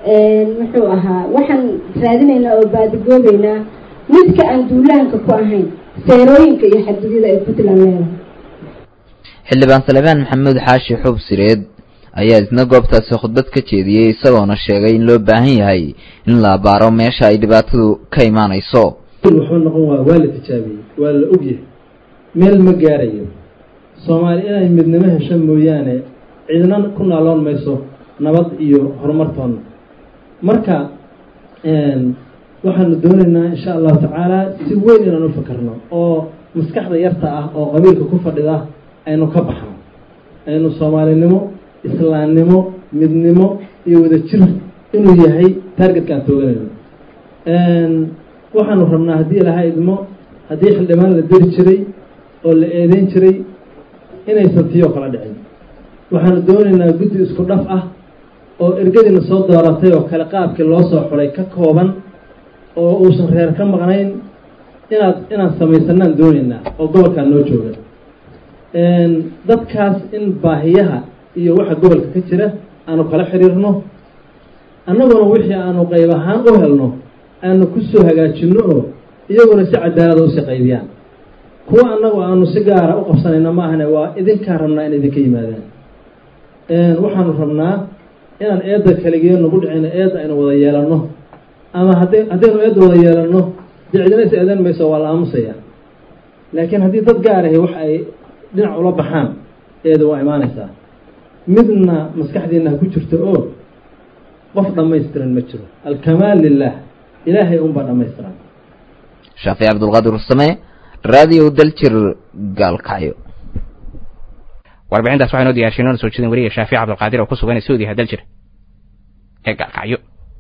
muxuu ahaa waxaan raadinaynaa oo baadigoobeynaa midka aan duulaanka ku ahayn seerooyinka iyo xadgudyada ay puntland leedahay xildhibaan salebaan maxamuud xaashi xuub sireed ayaa isna goobtaasi khudbad ka jeediyey isagoona sheegay in loo baahan yahay in la abaaro meesha ay dhibaatadu ka imaanayso wuxuu noqon waa waa la tijaabiyey waa la ogyahay meel ma gaarayo soomaali inay midnimo hesho mooyaane ciidna ku naaloon mayso nabad iyo horumartoonna marka waxaanu doonaynaa insha allahu tacaala si weyn inaan u fakarno oo maskaxda yarta ah oo qabiilka ku fadhida aynu ka baxno aynu soomaalinimo islaamnimo midnimo iyo wadajir inuu yahay taargetka aan tooganayno waxaanu rabnaa haddii ilaha idmo haddii xildhibaan la diri jiray oo la eedeyn jiray inaysan tiyoo kala dhicin waxaanu doonaynaa guddi isku dhaf ah oo ergadiina soo dooratay oo kale qaabkii loo soo xulay ka kooban oo uusan reer ka maqnayn inaad inaan samaysanaan doonaynaa oo gobolkaa noo jooga dadkaas in baahiyaha iyo waxa gobolka ka jira aanu kala xiriirno annaguna wixii aanu qayb ahaan u helno aanu ku soo hagaajinno oo iyaguna si cadaalada usii qaybiyaan kuwa annagu aanu si gaara u qabsanayna ma ahane waa idinkaa rabnaa in idinka yimaadaan waxaanu rabnaa inaan eedda kaligiyo nagu dhicino eedda aynu wada yeelanno ama hadday haddaynu eedda wada yeelanno dee cidina is eedan mayso waa la aamusaya laakiin haddii dad gaar ahi wax ay dhinac ula baxaan eeda waa imaanaysaa midna maskaxdiina ha ku jirto oo qof dhammaystiran ma jiro alkamaal lilah ilaahay unbaa dhammaystiran shaafici cabdulqaadir usame raadiyo daljir gaalkacyo warbixintaas waxaa inoo diyaarshay noona soo jeedin weliga shaafici cabdulqaadir oo ku sugan suudiha daljir ee gaalkacyo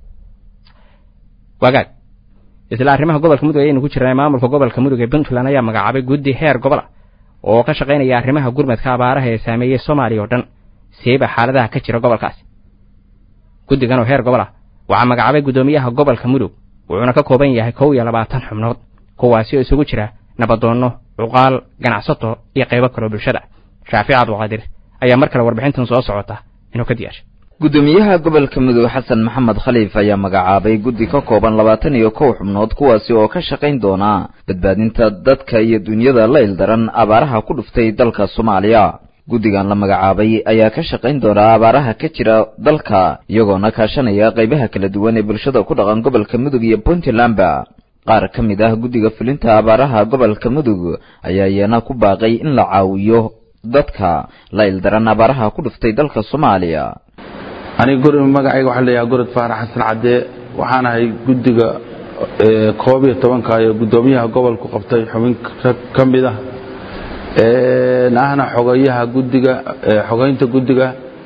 wagaag isla arrimaha gobolka mudug ayaynu ku jirnay maamulka gobolka mudug ee puntland ayaa magacaabay guddi heer gobola oo ka shaqaynaya arrimaha gurmadka abaaraha ee saameeyey soomaaliya oo dhan seeba xaaladaha ka jira gobolkaasi guddigan oo heer gobol ah waxaa magacaabay guddoomiyaha gobolka mudug wuxuuna ka kooban yahay kow iyo labaatan xubnood kuwaasi oo isugu jira nabadoonno cuqaal ganacsato iyo qaybo kaloo bulshada shaafic cabdulqaadir ayaa mar kale warbixintan soo socota inuu ka diyaashay guddoomiyaha gobolka mudug xasan maxamed khaliif ayaa magacaabay guddi ka kooban labaatan iyo kow xubnood kuwaasi oo ka shaqayn doona badbaadinta dadka iyo dunyada la ildaran abaaraha ku dhuftay dalka soomaaliya guddigan la magacaabay ayaa ka shaqayn doona abaaraha ka jira dalka iyagoona kaashanaya qaybaha kala duwan ee bulshada ku dhaqan gobolka mudug iyo puntlandba qaar ka mid ah guddiga fulinta abaaraha gobolka mudug ayaa iyana ku baaqay in la caawiyo dadka la ildaran abaaraha ku dhuftay dalka soomaaliya aniga guri magacayga waxaa leeyahay gorod faarax xasan cadde waxaan ahay guddiga koob iyo tobanka ee guddoomiyaha gobolku qabtay xubin ka mid ah ahna xogayaha guddiga xogaynta guddiga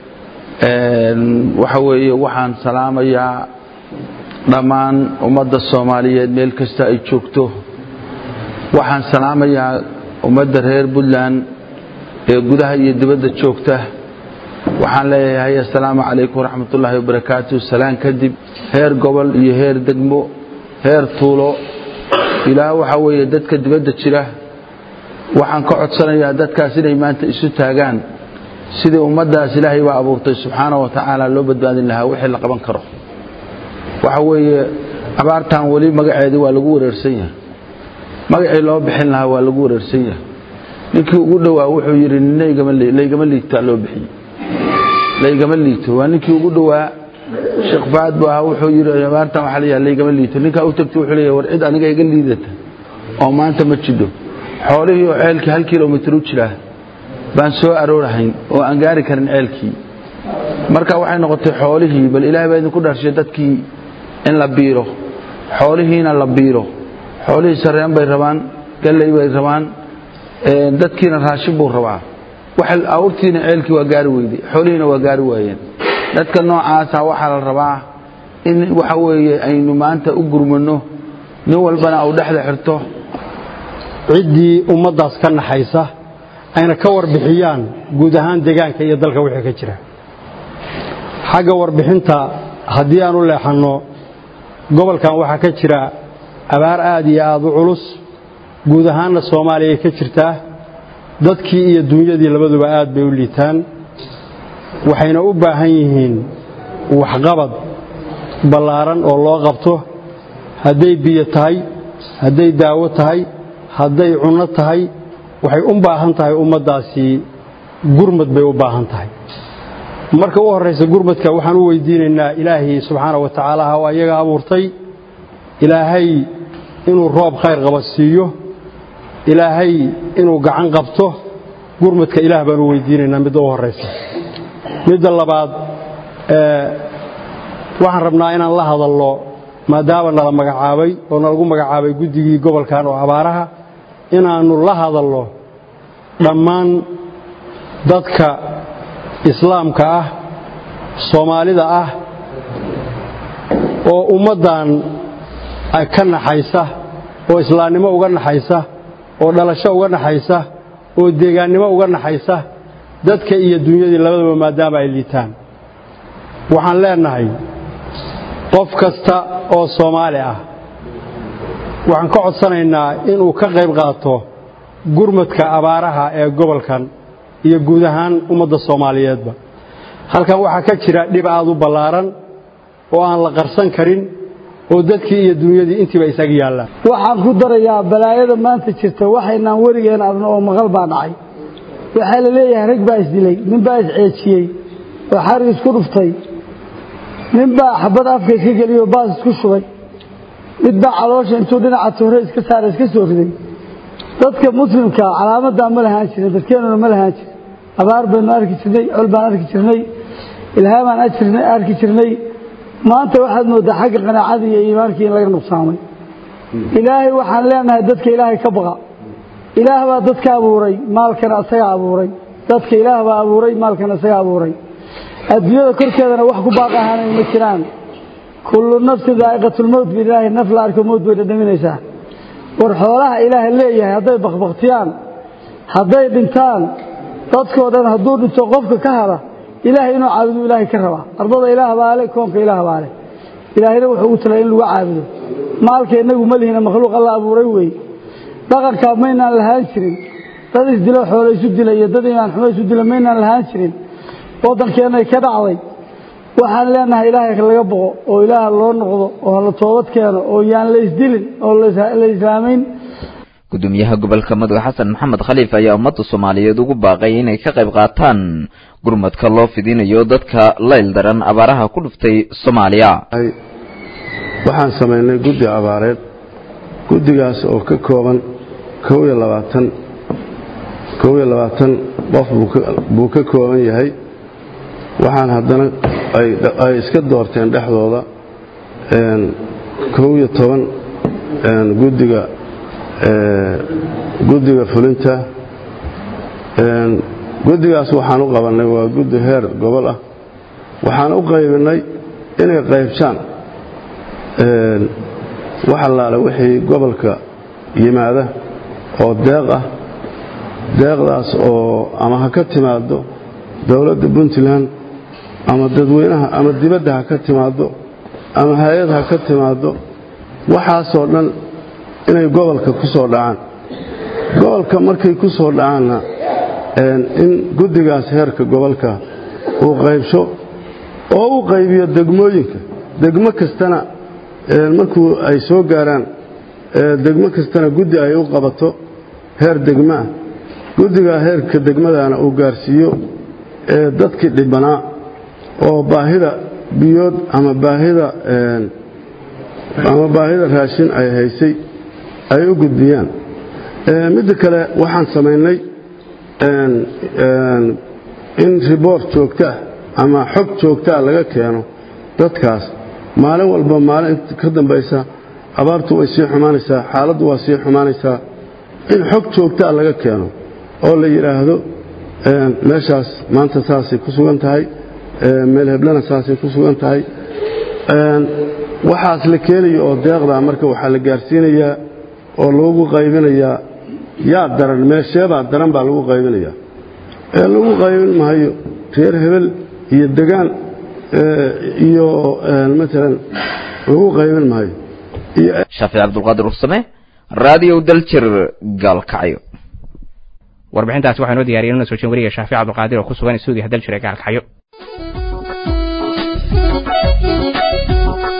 waxa weeye waxaan salaamayaa dhammaan ummadda soomaaliyeed meel kasta ay joogto waxaan salaamayaa ummadda reer puntland ee gudaha iyo dibadda joogta waxaan leeyahay assalaamu calaykum waraxmatullaahi wabarakaatu salaan kadib heer gobol iyo heer degmo heer tuulo ilaa waxaa weeye dadka dibadda jira waxaan ka codsanayaa dadkaas inay maanta isu taagaan sidii ummaddaas ilaahay baa abuurtay subxaana wa tacaala loo badbaadin lahaa wixii la qaban karo waxa weeye abaartan weli magaceedii waa lagu wareersan yahay magacii loo bixin lahaa waa lagu wareersan yahay ninkii ugu dhowaa wuxuu yidhi laygama liigtaa loo bixiyey laygama liito waa ninkii ugu dhowaa sheekh faad bu ahaa wuxuu yidhi abaartan waxaa layaha laygama liito ninkaa u tagtay wuxuu leeyahay war cid aniga iga liidata oo maanta ma jidho xoolihii oo ceelkii hal kilomitir u jiraa baan soo aroorahayn oo aan gaari karin ceelkii marka waxay noqotay xoolihii bal ilaahay baa idinku dharshay dadkii in la biiro xoolihiina la biiro xoolihii sareen bay rabaan galley bay rabaan dadkiina raashin buu rabaa awrtiina ceelkii waa gaari weyday xoolihiina waa gaari waayeen dadka noocaasa waxaa la rabaa in waxa weeye aynu maanta u gurmano nin walbana au dhexda xirto ciddii ummaddaas ka naxaysa ayna ka warbixiyaan guud ahaan deegaanka iyo dalka wixii ka jira xagga warbixinta haddii aan u leexanno gobolkan waxaa ka jira abaar aad iyo aad u culus guud ahaanna soomaaliya ka jirtaa dadkii iyo dunyadii labaduba aad bay u liitaan waxayna u baahan yihiin waxqabad ballaaran oo loo qabto hadday biyo tahay hadday daawo tahay hadday cunno tahay waxay u baahan tahay ummaddaasi gurmad bay u baahan tahay marka u horraysa gurmadka waxaan u weydiinaynaa ilaahay subxaana wa tacaala oo ayaga abuurtay ilaahay inuu roob khayr qaba siiyo ilaahay inuu gacan qabto gurmadka ilaah baan u weydiinaynaa midda u horraysa midda labaad waxaan rabnaa inaan la hadalno maadaama nala magacaabay oo nalagu magacaabay guddigii gobolkan oo abaaraha inaannu la hadalno dhammaan dadka islaamka ah soomaalida ah oo ummaddan ka naxaysa oo islaamnimo uga naxaysa oo dhalasho uga naxaysa oo deegaannimo uga naxaysa dadka iyo dunyadii labadaba maadaama ay liitaan waxaan leenahay qof kasta oo soomaali ah waxaan ka codsanaynaa inuu ka qayb qaato gurmadka abaaraha ee gobolkan iyo guud ahaan ummadda soomaaliyeedba halkan waxaa ka jira dhib aad u ballaaran oo aan la qarsan karin oo dadkii iyo dunyadii intiiba isaga yaallaan waxaan ku darayaa balaayada maanta jirta waxaynaan werigeen arno oo maqal baa dhacay waxaa la leeyahay rag baa isdilay nin baa isceejiyey oo xarig isku dhuftay nin baa xabad afka iska geliyey oo baas isku shubay mid baa caloosha intuu dhinaca toore iska saara iska soo riday dadka muslimka calaamadaa ma lahaan jirin dadkeenuna ma lahaan jirin abaar baynu arki jirnay col baan arki jirnay ilhaamaan arki jirnay maanta waxaad mooddaa xagga qanaacadii iyo iimaankii in laga nuqsaamay ilaahay waxaan leenahay dadka ilaahay ka baqa ilaah baa dadka abuuray maalkana isaga abuuray dadka ilaah baa abuuray maalkana isaga abuuray adduunyada korkeedana wax ku baaq ahaanay ma jiraan kullu nafsin daa'iqatulmowt bi ilaahay naf la arko mowt bay dhadhaminaysaa war xoolaha ilaaha leeyahay hadday bakbaktiyaan hadday dhintaan dadkoo dhan hadduu dhinto qofka ka hara ilaahay inuu caabudu ilaahay ka rabaa ardada ilaah baa le koonka ilaah baa leh ilaahayna wuxuu ugu talay in lagu caabudo maalka innagu ma lihina makhluuq alla abuuray weeye dhaqankaa maynaan lahaan jirin dad isdilo xoolo isu dila iyo dad imaan xumo isu dila maynaan lahaan jirin waddankeennay ka dhacday waxaan leenahay ilaahay laga boqo oo ilaah loo noqdo oo la toobad keeno oo yaan la isdilin oo la islaamayn gudoomiyaha gobolka mudug xasan maxamed khaliif ayaa ummadda soomaaliyeed ugu baaqay inay ka qayb qaataan gurmadka loo fidinayo dadka layl daran abaaraha ku dhuftay soomaaliya waxaan samaynay guddi abaareed guddigaas oo ka kooban kow iyo labaatan kow iyo labaatan qof buu ka kooban yahay waxaan haddana ay iska doorteen dhexdooda kow iyo toban guddiga guddiga fulinta guddigaas waxaan u qabannay waa guddi heer gobol ah waxaan u qaybinay inay qaybshaan wax allaale wixii gobolka yimaada oo deeq ah deeqdaas oo ama ha ka timaado dowladda puntland ama dadweynaha ama dibadda ha ka timaado ama hay-ad ha ka timaado waxaasoo dhan inay gobolka ku soo dhacaan gobolka markay ku soo dhacaanna in guddigaas heerka gobolka uu qaybsho oo u qaybiyo degmooyinka degmo kastana markuu ay soo gaaraan degmo kastana guddi ay u qabato heer degmaa guddigaa heerka degmadana uu gaarsiiyo dadkii dhibanaa oo baahida biyood ama baahida ama baahida raashin ay haysay ay u gudbiyaan midda kale waxaan samaynay in riboort joogtaah ama xog joogtaa laga keeno dadkaas maalin walba maalin ka dambaysa abaartu way sii xumaanaysaa xaaladdu waa sii xumaanaysaa in xog joogtaa laga keeno oo la yidhaahdo meeshaas maanta saasay ku sugan tahay meel heblana saasay ku sugan tahay waxaas la keenayo oo deeqdaa marka waxaa la gaarsiinayaa oo lagu qaybinayaa yaa daran meesheebaa daran baa lagu qaybinayaa ee lagu qaybin maayo reer hebel iyo degaan iyo maalan lagu qaybin maayo shaafic cabdulqaadir ursame raadiyo daljir gaalkacyo warbixintaasi waxaa noo diyaariyay nuna soo jeen wariga shaafic cabdulqaadir oo ku sugan stuudiyaha daljir ee gaalkacyo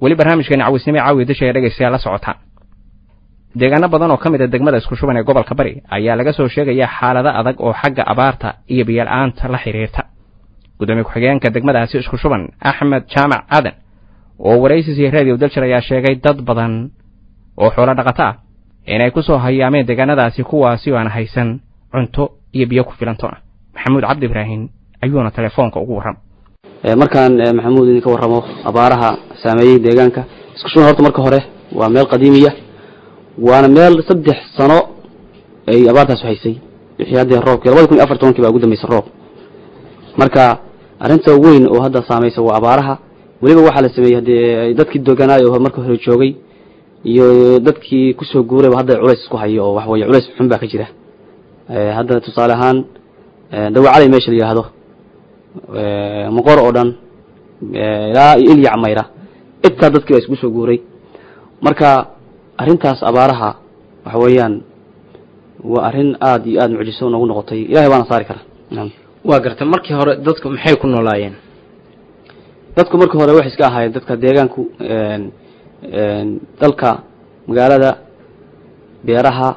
weli barnaamijkeena cawisnimo caawiya dashaya dhegaystayaal la socotaan deegaano badan oo ka mid a degmada isku shuban ee gobolka bari ayaa laga soo sheegayaa xaalado adag oo xagga abaarta iyo biyo-la-aanta la xidhiirta gudoomiye ku-xigeenka degmadaasi isku shuban axmed jaamac aadan oo waraysis iyo radio dalshir ayaa sheegay dad badan oo xoolo dhaqato ah inay ku soo hayaameen deegaanadaasi kuwaasi oo aan haysan cunto iyo biyo ku filantoona maxamuud cabdi ibraahim ayuuna telefoonka ugu warram markaan maxamuud idinka warramo abaaraha saameeyey deegaanka isku shuban horta marka hore waa meel qadiimiya waana meel saddex sano ay abaartaas haysay wixii haddee roobkii labada kun iyo afar tobankii baa ugu dambeysay roob marka arrinta weyn oo hadda saamaysa waa abaaraha weliba waxaa la sameeyey haddee dadkii doganaayo oo marka hore joogay iyo dadkii kusoo guurayba hadda culays isku hayo oo waxa weye culays xun baa ka jira hadda tusaale ahaan dawacalay meesha la yidhaahdo moqor oo dhan ilaa iyo ilyac mayra intaa dadkii baa isku soo guuray marka arrintaas abaaraha waxa weeyaan waa arrin aada iyo aada mucjiso noogu noqotay ilahay baana saari kara waa garta markii hore dadku maxay ku noolaayeen dadku markii hore waxay iska ahaayeen dadka deegaanku dalka magaalada beeraha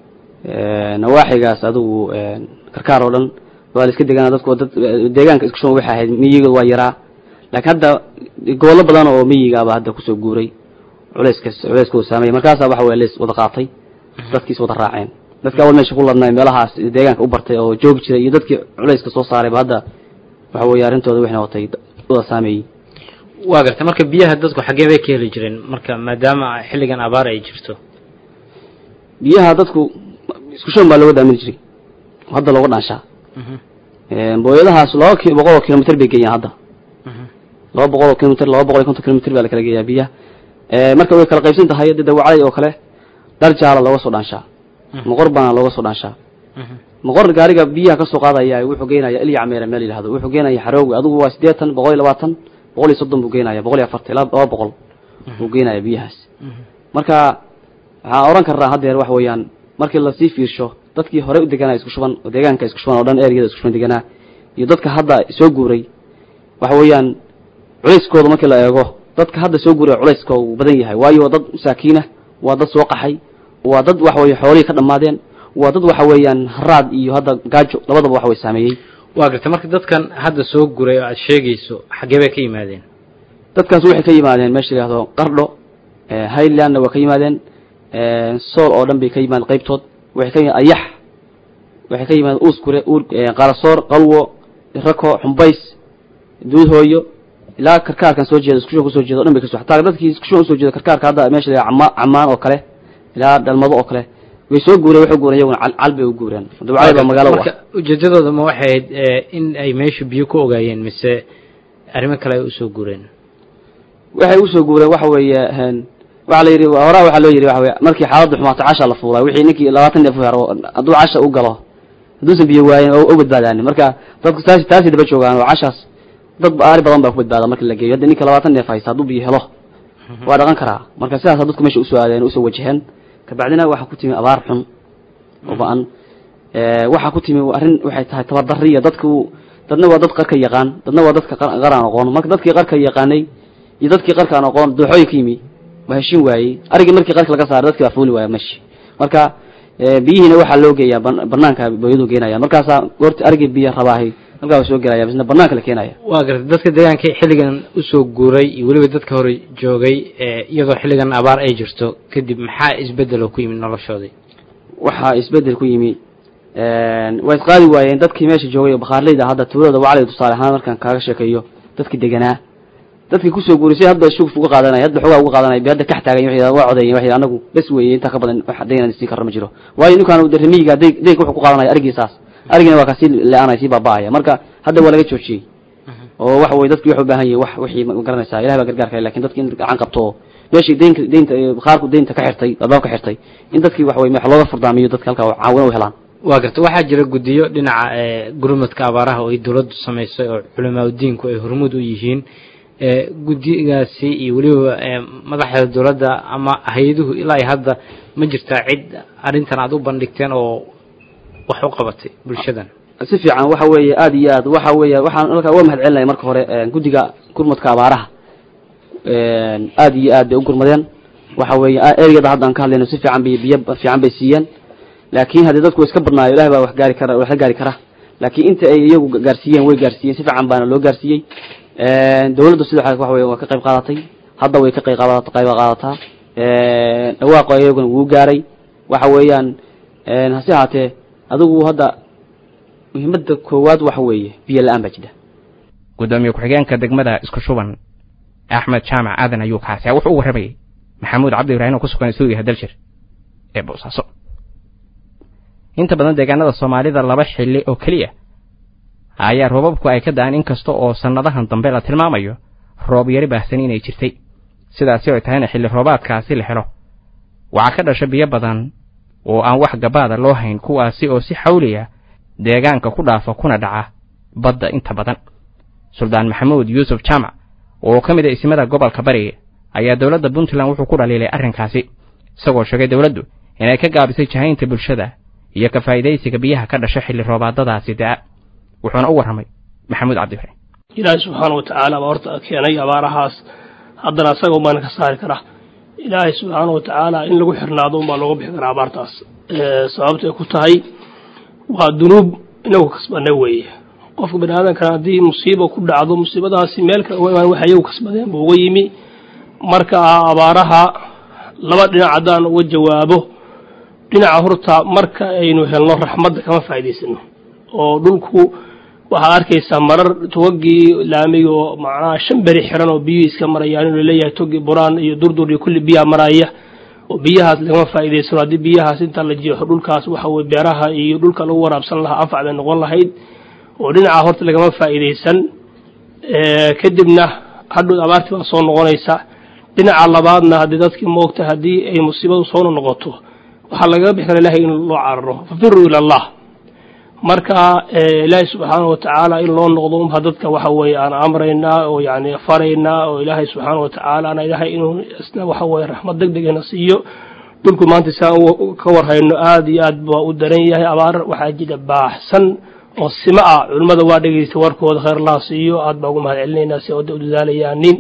nawaaxigaas adigu karkaar oo dhan waa la iska degaana dadku dad deegaanka isku shuban waxay ahayd miyiga waa yaraa laakiin hadda gobollo badan oo miyigaaba hadda kusoo guuray culayska culayskooda saameeyay markaasaa waxa weye lees wada qaatay dadkiis wada raaceen dadka awal meesha ku ladnay meelahaas deegaanka u bartay oo joogi jiray iyo dadkii culayska soo saarayba hadda waxa weeye arrintooda waxay noqotay wada saameeyey waa garta marka biyaha dadku xaggee bay ka heli jireen marka maadaama xilligan abaar ay jirto biyaha dadku isku shuban baa looga daamini jiray hadda looga dhaanshaa booyadahaas laba ki boqol oo kilomitr bay geeyaan hadda laba boqol oo kilomitr laba boqol iyo konton kilomitr baa la kala geeyaa biyaha marka way kala qaybsan tahay de dawacalay oo kale dhar jaala looga soo dhaanshaa moqor baana looga soo dhaanshaa moqor gaariga biyaha kasoo qaadaya wuxuu geenaya ilya cameera meel yidhahdo wuxuu geenaya xarooga adigu waa siddeetan boqol iyo labaatan boqol iyo soddon buu geenaya boqol iyo afartan ilaa laba boqol buu geenaya biyahaas marka waxaan oran karnaa haddeer waxa weeyaan markii lasii fiirsho dadkii hore u deganaa isku shuban oo deegaanka isku shuban oo dhan ereyada isku shuban deganaa iyo dadka hadda soo guuray waxa weeyaan culayskooda markii la eego dadka hadda soo guuray culayska uu badan yahay waayo waa dad masaakiinah waa dad soo qaxay waa dad waxa weye xoolihii ka dhammaadeen waa dad waxa weeyaan haraad iyo hadda gaajo labadaba waxa way saameeyey waa garta marka dadkan hadda soo guray oo aad sheegayso xaggee bay ka yimaadeen dadkaas waxay ka yimaadeen meesha la yihahdo qardho highlandna waa ka yimaadeen sool oo dhan bay ka yimaadeen qaybtood waxay ka yimaadeen ayax waxay ka yimaadeen uuskure uur qarasoor qalwo rako xumbays duudhooyo ilaa karkaarkan soo jeeda iskushuban kusoo jeeda o dhan bay kaso hataa dadkii iskushuban usoo jeeda karkaarka hadda meesha la cama camaan oo kale ilaa dhalmado oo kale way soo guureen waxay guureen iyaguna cal cal bay u guureen dabcali baa magaalo u marka ujeedadooda ma waxay ahayd in ay meesha biyo ku ogaayeen mise arrimo kale ay usoo guureen waxay usoo guureen waxa weeye waxa la yidhi horaa waxaa loo yidhi waxa weye markii xaaladdu xumaato casha la fuulay wixii ninkii labaatan neef hero hadduu casha u galo hadduusan biyo waayen oo u badbaadaanin marka dadku taasi taasi daba joogaan oo cashaas dad ari badan baa ku badbaada marki la geeyo hadda ninka labaatan neef haysta hadduu biyo helo waa dhaqan karaa marka sidaasa dadku meesha usoo aadeen usoo wajaheen kabacdina waxaa ku timi abaar xun oo ba-an waxaa ku timi arrin waxay tahay tabardariya dadku dadna waa dad qarka yaqaan dadna waa dadka qar aan aqoon marka dadkii qarka yaqaanay iyo dadkii qarka aan aqoon dooxooyin ka yimi waa heshin waayey arigii markii qarka laga saaray dadkii baa fuuli waaya meshi marka biyihiina waxaa loo geeyaa banaanka booyadu geenaya markaasaa goorti arigii biyo rabaahay halkaa waa soo gelaya bisna banaanka la keenaya waa garta dadka deegaanka xilligan usoo guuray iyo weliba dadka hore joogay iyadoo xilligan abaar ay jirto kadib maxaa isbedel oo ku yimid noloshoodii waxaa isbedel ku yimi way isqaadi waayeen dadkii meesha joogay oo bakhaarleyda hadda tuulada waclay tusaale ahaan markaan kaaga sheekeeyo dadkii deganaa dadkii kusoo guuray si hadba shuguf uga qaadanaya hadba xogaa uga qaadanaya be hadda kax taagan waxay waa codeeyeen waxay anagu bes weeye intaa ka badan wax daynaan siin karno ma jiro waayo ninkaan de remiyiga day daynka wuxuu ku qaadanaya arigiisaas arigina waa kasii le-aanaya sii baaba-aya marka hadda waa laga joojiyey oo waxa weye dadki waxay u baahan yihin wax wixii ma garanaysaa ilahay baa gargaar kale lakin dadki in gacan qabto oo meeshii daynka daynta bakhaarku daynta ka xirtay albaab ka xirtay in dadkii waxa weye wax looga furdaamiyo dadka halkaa caawina u helaan waa garta waxaa jira guddiyo dhinaca gurmadka abaaraha oo ay dowladdu samaysay oo culamaa udiinku ay hormuud u yihiin guddigaasi iyo weliba madaxda dowladda ama hay-aduhu ilaa iyo hadda ma jirtaa cid arrintan aada u bandhigteen oo wax u qabatay bulshadan si fiican waxa weeye aada iyo aad waxa weeye waxaan halkaa uga mahad celinaya marka hore guddiga gurmadka abaaraha aad iyo aad bay u gurmadeen waxa weeye ereyada hadda aan ka hadlayno si fiican bay biyo fiican bay siiyeen laakiin haddii dadku iska badnaayo ilahi baa wax gaari kara wax la gaari kara laakiin inta ay iyagu gaarsiiyeen way gaarsiiyeen si fiican baana loo gaarsiiyey dawladdu sidoo kale waxa weye waa ka qayb qaadatay hadda way ka qayb qaadata qayb qaadataa dhawaaqo iyaguna wuu gaaray waxa weeyaan hase ahaatee adigu hadda muhiimadda koowaad waxa weeye biyo la-aan baa jira gudoomiye ku-xigeenka degmada isku shuban axmed jaamac aadan ayuu kaasiya wuxuu u warramayay maxamuud cabdi ibraahim oo ku sugan suugiha daljir ee boosaaso inta badan deegaanada soomaalida laba xilli oo keliya ayaa roobabku ay ka da'an inkasta oo sannadahan dambe la tilmaamayo roob yari baahsan inay jirtay sidaasi ay tahayna xilli roobaadkaasi la helo waxaa ka dhasha biyo badan oo aan wax gabaada loo hayn kuwaasi oo si xawliya deegaanka ku dhaafa kuna dhaca badda inta badan suldaan maxamuud yuusuf jaamac oo ka mid a isimada gobolka bariga ayaa dowladda puntland wuxuu ku dhaliilay arrinkaasi isagoo sheegay dowladdu inay ka gaabisay jahaynta bulshada iyo ka faa'iidaysiga biyaha ka dhasha xilli roobaadadaasi da'a wuxuuna u warramay maxamuud cabdiibraahim ilaahay subxaana wa tacaala baa horta keenay abaarahaas haddana asaga umaana ka saari karaa ilaahay subxaana wa tacaala in lagu xirnaado unbaa looga bixi karaa abaartaas sababtay ku tahay waa dunuub inagu kasbanay weeye qofka bani aadamkana haddii musiiba ku dhacdo musiibadaasi meel kale uga imaan waxa iyagu kasbadeen buu uga yimi marka abaaraha laba dhinac haddaan uga jawaabo dhinaca horta marka aynu helno raxmadda kama faa'idaysano oo dhulku waxaad arkaysaa marar togagii laamiga oo macnaha shan beri xiran oo biyuhu iska marayaan inuu leeyahay togi buraan iyo durdur iyo kulli biyaha maraya oo biyahaas lagama faa'iidaysano haddii biyahaas inta la jeexo dhulkaas waxa weye beeraha iyo dhulka lagu waraabsan lahaa anfac bay noqon lahayd oo dhinaca horta lagama faa'iidaysan kadibna hadhow abaartii baa soo noqonaysa dhinaca labaadna haddii dadkii moogta haddii ay musiibadu soo noqoto waxaa lagaga bixi kara ilahay in loo cararo fafiruu ila allah marka ilaahay subxaana wa tacaala in loo noqdo unba dadka waxa weeye aan amraynaa oo yani faraynaa oo ilaahay subxaana wa tacaala ana ilaahay inuu isna waxa weye raxmad deg degana siiyo dhulku maanta si aan ka warhayno aad iyo aad baa u daran yahay abaar waxaa jira baaxsan oo sima ah culimmada waa dhegeystay warkooda khayr laha siiyo aad baa ugu mahad celinaynaa si oda u dadaalayaanin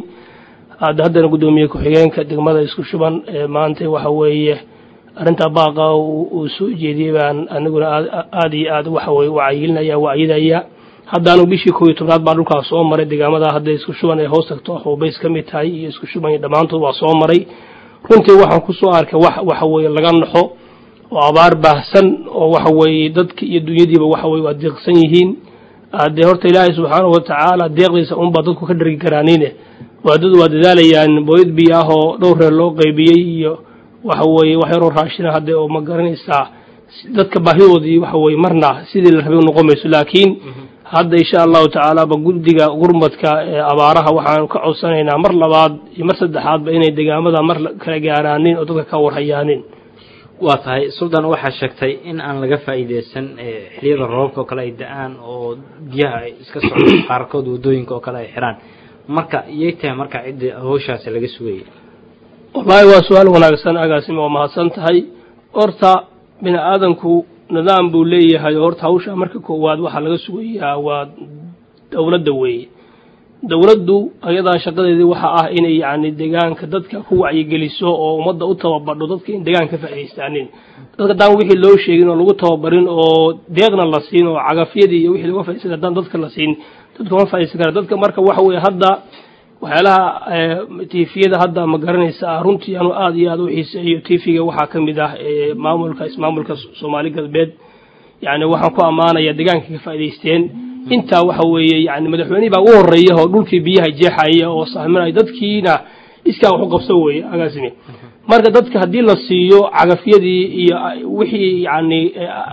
aad haddana guddoomiye ku-xigeenka degmada isku shuban maanta waxa weeye arrintaa baaqa uu soo jeediyey baan aniguna aad iyo aad waxa weye wacyilinaya wacyidaya haddaanu bishii koob iyo tobnaad baan dhulkaas soo maray deegaamada hadda isku shuban ay hoos tagto xuubays ka mid tahay iyo isku shuban iyo dhammaantood waa soo maray runtii waxaan ku soo arkay wax waxa weeye laga naxo oo abaar baahsan oo waxa weeye dadki iyo dunyadiiba waxa weye waa deeqsan yihiin dee horta ilaahay subxaanahu wa tacaala deeqdiisa unbaa dadku ka dhargi karaanine waadadu waa dadaalayaan booyad biyo ah oo dhowr reer loo qaybiyey iyo waxa weeye wax yaroo raashina hadde oo ma garanaysaa dadka baahidoodii waxa weye marna sidii la rabay noqon mayso laakiin hadda insha allahu tacaala ba guddiga gurmadka ee abaaraha waxaanu ka codsanaynaa mar labaad iyo mar saddexaadba inay degaamada mar kala gaaraanin oo dadka ka warhayaanin waa tahay suldan waxaa sheegtay in aan laga faa'iideysan xiliyada roobabka oo kale ay da-aan oo biyaha ay iska socdo qaarkood waddooyinka oo kale ay xiraan marka iyay tahay marka cidda hawshaasi laga sugayay wallaahi waa su-aal wanaagsan agaasima waa mahadsan tahay horta bini aadanku nidaam buu leeyahay oo horta hawsha marka koowaad waxaa laga sugayaa waa dowladda weeye dowladdu ayadaa shaqadeedii waxa ah inay yacni deegaanka dadka ku wacyigeliso oo ummadda u tababadho dadka in deegaanka ka faa'idaystaanin dadka haddaan wixii loo sheegin oo lagu tababarin oo deeqna la siin oo cagafyadii iyo wixii laga faa'idaystay haddaan dadka la siin dadka ma faa'iidaysan kara dadka marka waxa weeye hadda waxyaalaha tifiyada hadda ma garanaysa runtii anu aad iyo aad u xiiseeyo tifiga waxaa ka mid ah maamulka ismaamulka soomaali galbeed yani waxaan ku ammaanaya deegaanka ka faa'idaysteen intaa waxa weeye yani madaxweynihii baa ugu horeeya oo dhulkii biyaha jeexaya oo sahminaya dadkiina iskaa wax u qabso weeye agaasime marka dadka haddii la siiyo cagafyadii iyo wixii yani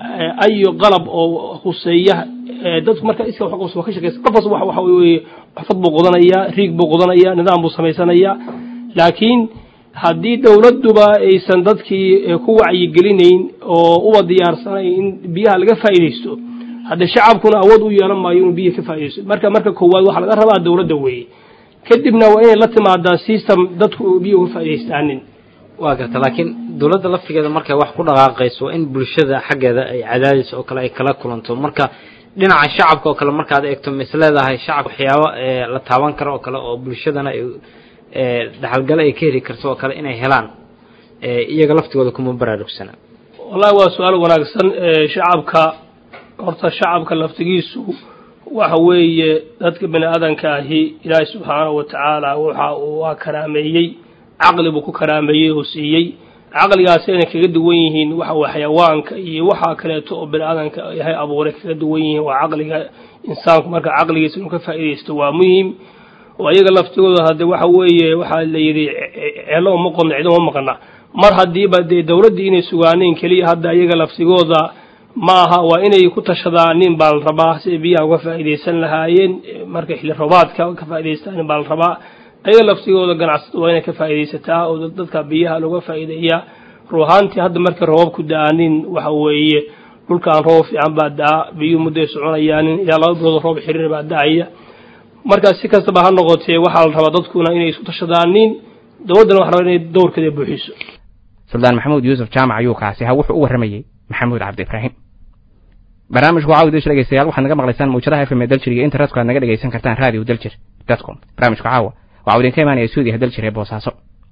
ayo qalab oo huseeya dadku marka iska wax qabso waa ka shaqeysa qof kasta waxa weeye xufad buu qodanaya riig buu qodanaya nidaam buu samaysanaya laakiin haddii dowladduba aysan dadkii ku wacyigelinayn oo uba diyaarsanayn in biyaha laga faa'iidaysto hadde shacabkuna awood u yeelan maayo inuu biyaha ka faa'iidaysto marka marka koowaad waxaa laga rabaa dowladda weeye kadibna waa inay la timaadaa system dadku biyaha uga faa'iidaystaanin waa garta laakiin dowladda laftigeeda markay wax ku dhaqaaqayso in bulshada xaggeeda ay cadaadis oo kale ay kala kulanto marka dhinaca shacabka oo kale markaad eegto mis leedahay shacabka waxyaabo la taaban karo oo kale oo bulshadana ay dhaxalgale ay ka heli karto oo kale inay helaan iyaga laftigooda kuma baraarugsana wallahi waa su-aal wanaagsan shacabka horta shacabka laftigiisu waxa weeye dadka bani aadanka ahi ilaahay subxaanahu wa tacaala waxa uu waa karaameeyey caqli buu ku karaameeyey oo siiyey caqligaasi inay kaga duwan yihiin waxa weye xayawaanka iyo waxa kaleeto oo bani aadanka yahay abuuray kaga duwan yihiin waa caqliga insaanku marka caqligiisa inuu ka faa'iidaysto waa muhim oo iyaga laftigooda hadde waxa weeye waxaa la yidhi ceelo uma qodna ciduma maqna mar haddiiba dee dowladdii inay sugaaneen keliya hadda iyaga laftigooda ma aha waa inay ku tashadaanin baa la rabaa siday biyaha uga faa'iidaysan lahaayeen marka xilli roobaadka ka faa'iidaystaan baa la rabaa ayaga laftigooda ganacsada waa inay ka faa'iidaysataa oo dadka biyaha looga faa'iideeyaa ruuhaantii hadda markay roobab ku da-aanin waxa weeye dhulkaan roob fiican baa da-a biyuhu mudday soconayaanin ilaa laba bilood roob xiriir baa da-aya marka si kastaba ha noqotee waxaa la rabaa dadkuna inay isku tashadaanin dowladdana waxa rabaa inay dowrkeeda buuxiso suldaan maxamuud yuusuf jaamac ayuu kaasi ha wuxuu u warramayey maxamuud cabdi ibraahim barnaamijku waxaa udish dhegeystayaal waxaad naga maqlaysaan mawjadaha fm ee daljir iyo internetka aad naga dhegeysan kartaan radio daljir com barnaamijku caawa waxaa idinka imaanaya suudiyaha daljir ee boosaaso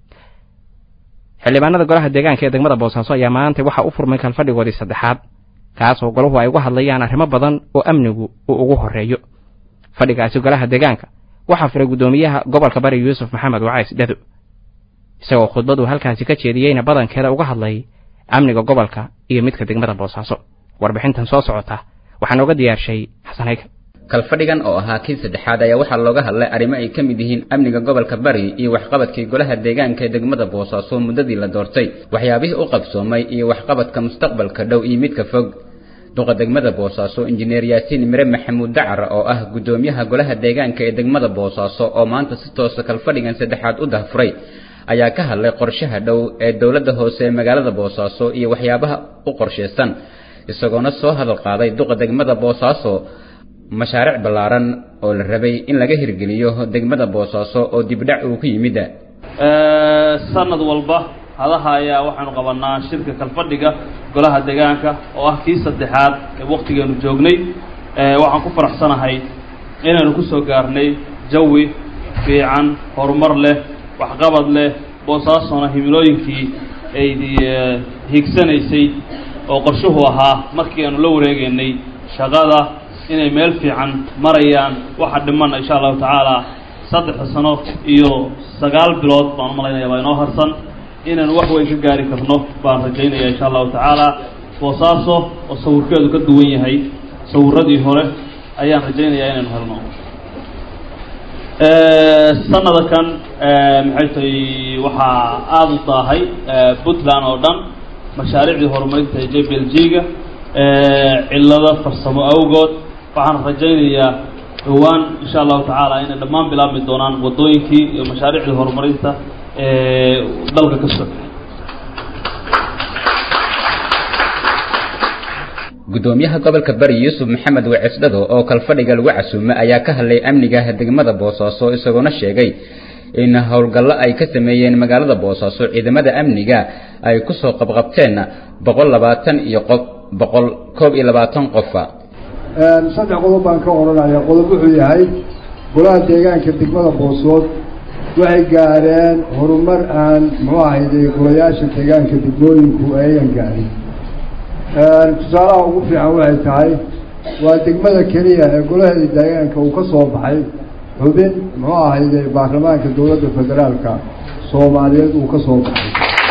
xildhibaanada golaha deegaanka ee degmada boosaaso ayaa maanta waxaa u furmay kalfadhigoodii saddexaad kaas oo golahu ay uga hadlayaan arrimo badan oo amnigu uu ugu horreeyo fadhigaasi golaha deegaanka waxaa firay guddoomiyaha gobolka bari yuusuf maxamed wacays dhado isagoo khudbadu halkaasi ka jeediyeyna badankeeda uga hadlay amniga gobolka iyo midka degmada boosaaso warbixintan soo socota waxaa nooga diyaarshay xasan hayka kalfadhigan oo ahaa kii saddexaad ayaa waxaa looga hadlay arrimo ay ka mid yihiin amniga gobolka bari iyo waxqabadkii golaha deegaanka ee degmada boosaaso muddadii la doortay waxyaabihii u qabsoomay iyo waxqabadka mustaqbalka dhow iyo midka fog duqa degmada boosaaso injineer yaasiin mire maxamuud dacar oo ah guddoomiyaha golaha deegaanka ee degmada boosaaso oo maanta si toosa kalfadhigan saddexaad u dahfuray ayaa ka hadlay qorshaha dhow ee dowladda hoose ee magaalada boosaaso iyo waxyaabaha u qorshaysan isagoona soo hadal qaaday duqa degmada boosaaso mashaariic ballaaran oo la rabay in laga hirgeliyo degmada boosaaso oo dibdhac uu ku yimid sanad walba hadaha ayaa waxaanu qabanaa shirka kalfadhiga golaha deegaanka oo ah kii saddexaad ee waktigeenu joognay waxaan ku faraxsanahay inaynu ku soo gaarnay jawi fiican horumar leh waxqabad leh boosaasona himilooyinkii ay higsanaysay oo qorshuhu ahaa markii aanu la wareegaynay shaqada inay meel fiican marayaan waxa dhiman insha allahu tacaala saddexda sano iyo sagaal bilood baan u malaynaya baa inoo harsan inaynu wax weyn ka gaari karno baan rajaynaya insha allahu tacaala boosaaso oo sawirkeedu ka duwan yahay sawiradii hore ayaan rajaynayaa inaynu helno sanada kan maxay tahay waxaa aada u daahay puntland oo dhan mashaariicdii horumarinta ee j b l g-ga cillado farsamo awgood waxaan rajaynayaa dhowaan insha allahu tacaala inay dhammaan bilaabmi doonaan waddooyinkii iyo mashaariicdii horumarinta ee dalka ka socda guddoomiyaha gobolka bari yuusuf maxamed wacisdhado oo kalfadhiga lagu casuumay ayaa ka hadlay amniga degmada boosaaso isagoona sheegay in howlgallo ay ka sameeyeen magaalada boosaaso ciidamada amniga ay ku soo qabqabteen boqol labaatan iyo qof boqol koob iyo labaatan qofa saddex qodob baan ka odhanaya qodob wuxuu yahay golaha deegaanka degmada boosood waxay gaadheen horumar aan muxuu ahayde golayaasha deegaanka degmooyinku ayan gaadhin tusaalaha ugu fiican waxay tahay waa degmada keliya ee golaheeda deegaanka uu ka soo baxay xubin muxuu ahayde baarlamaanka dowladda federaalka soomaaliyeed uu ka soo baxay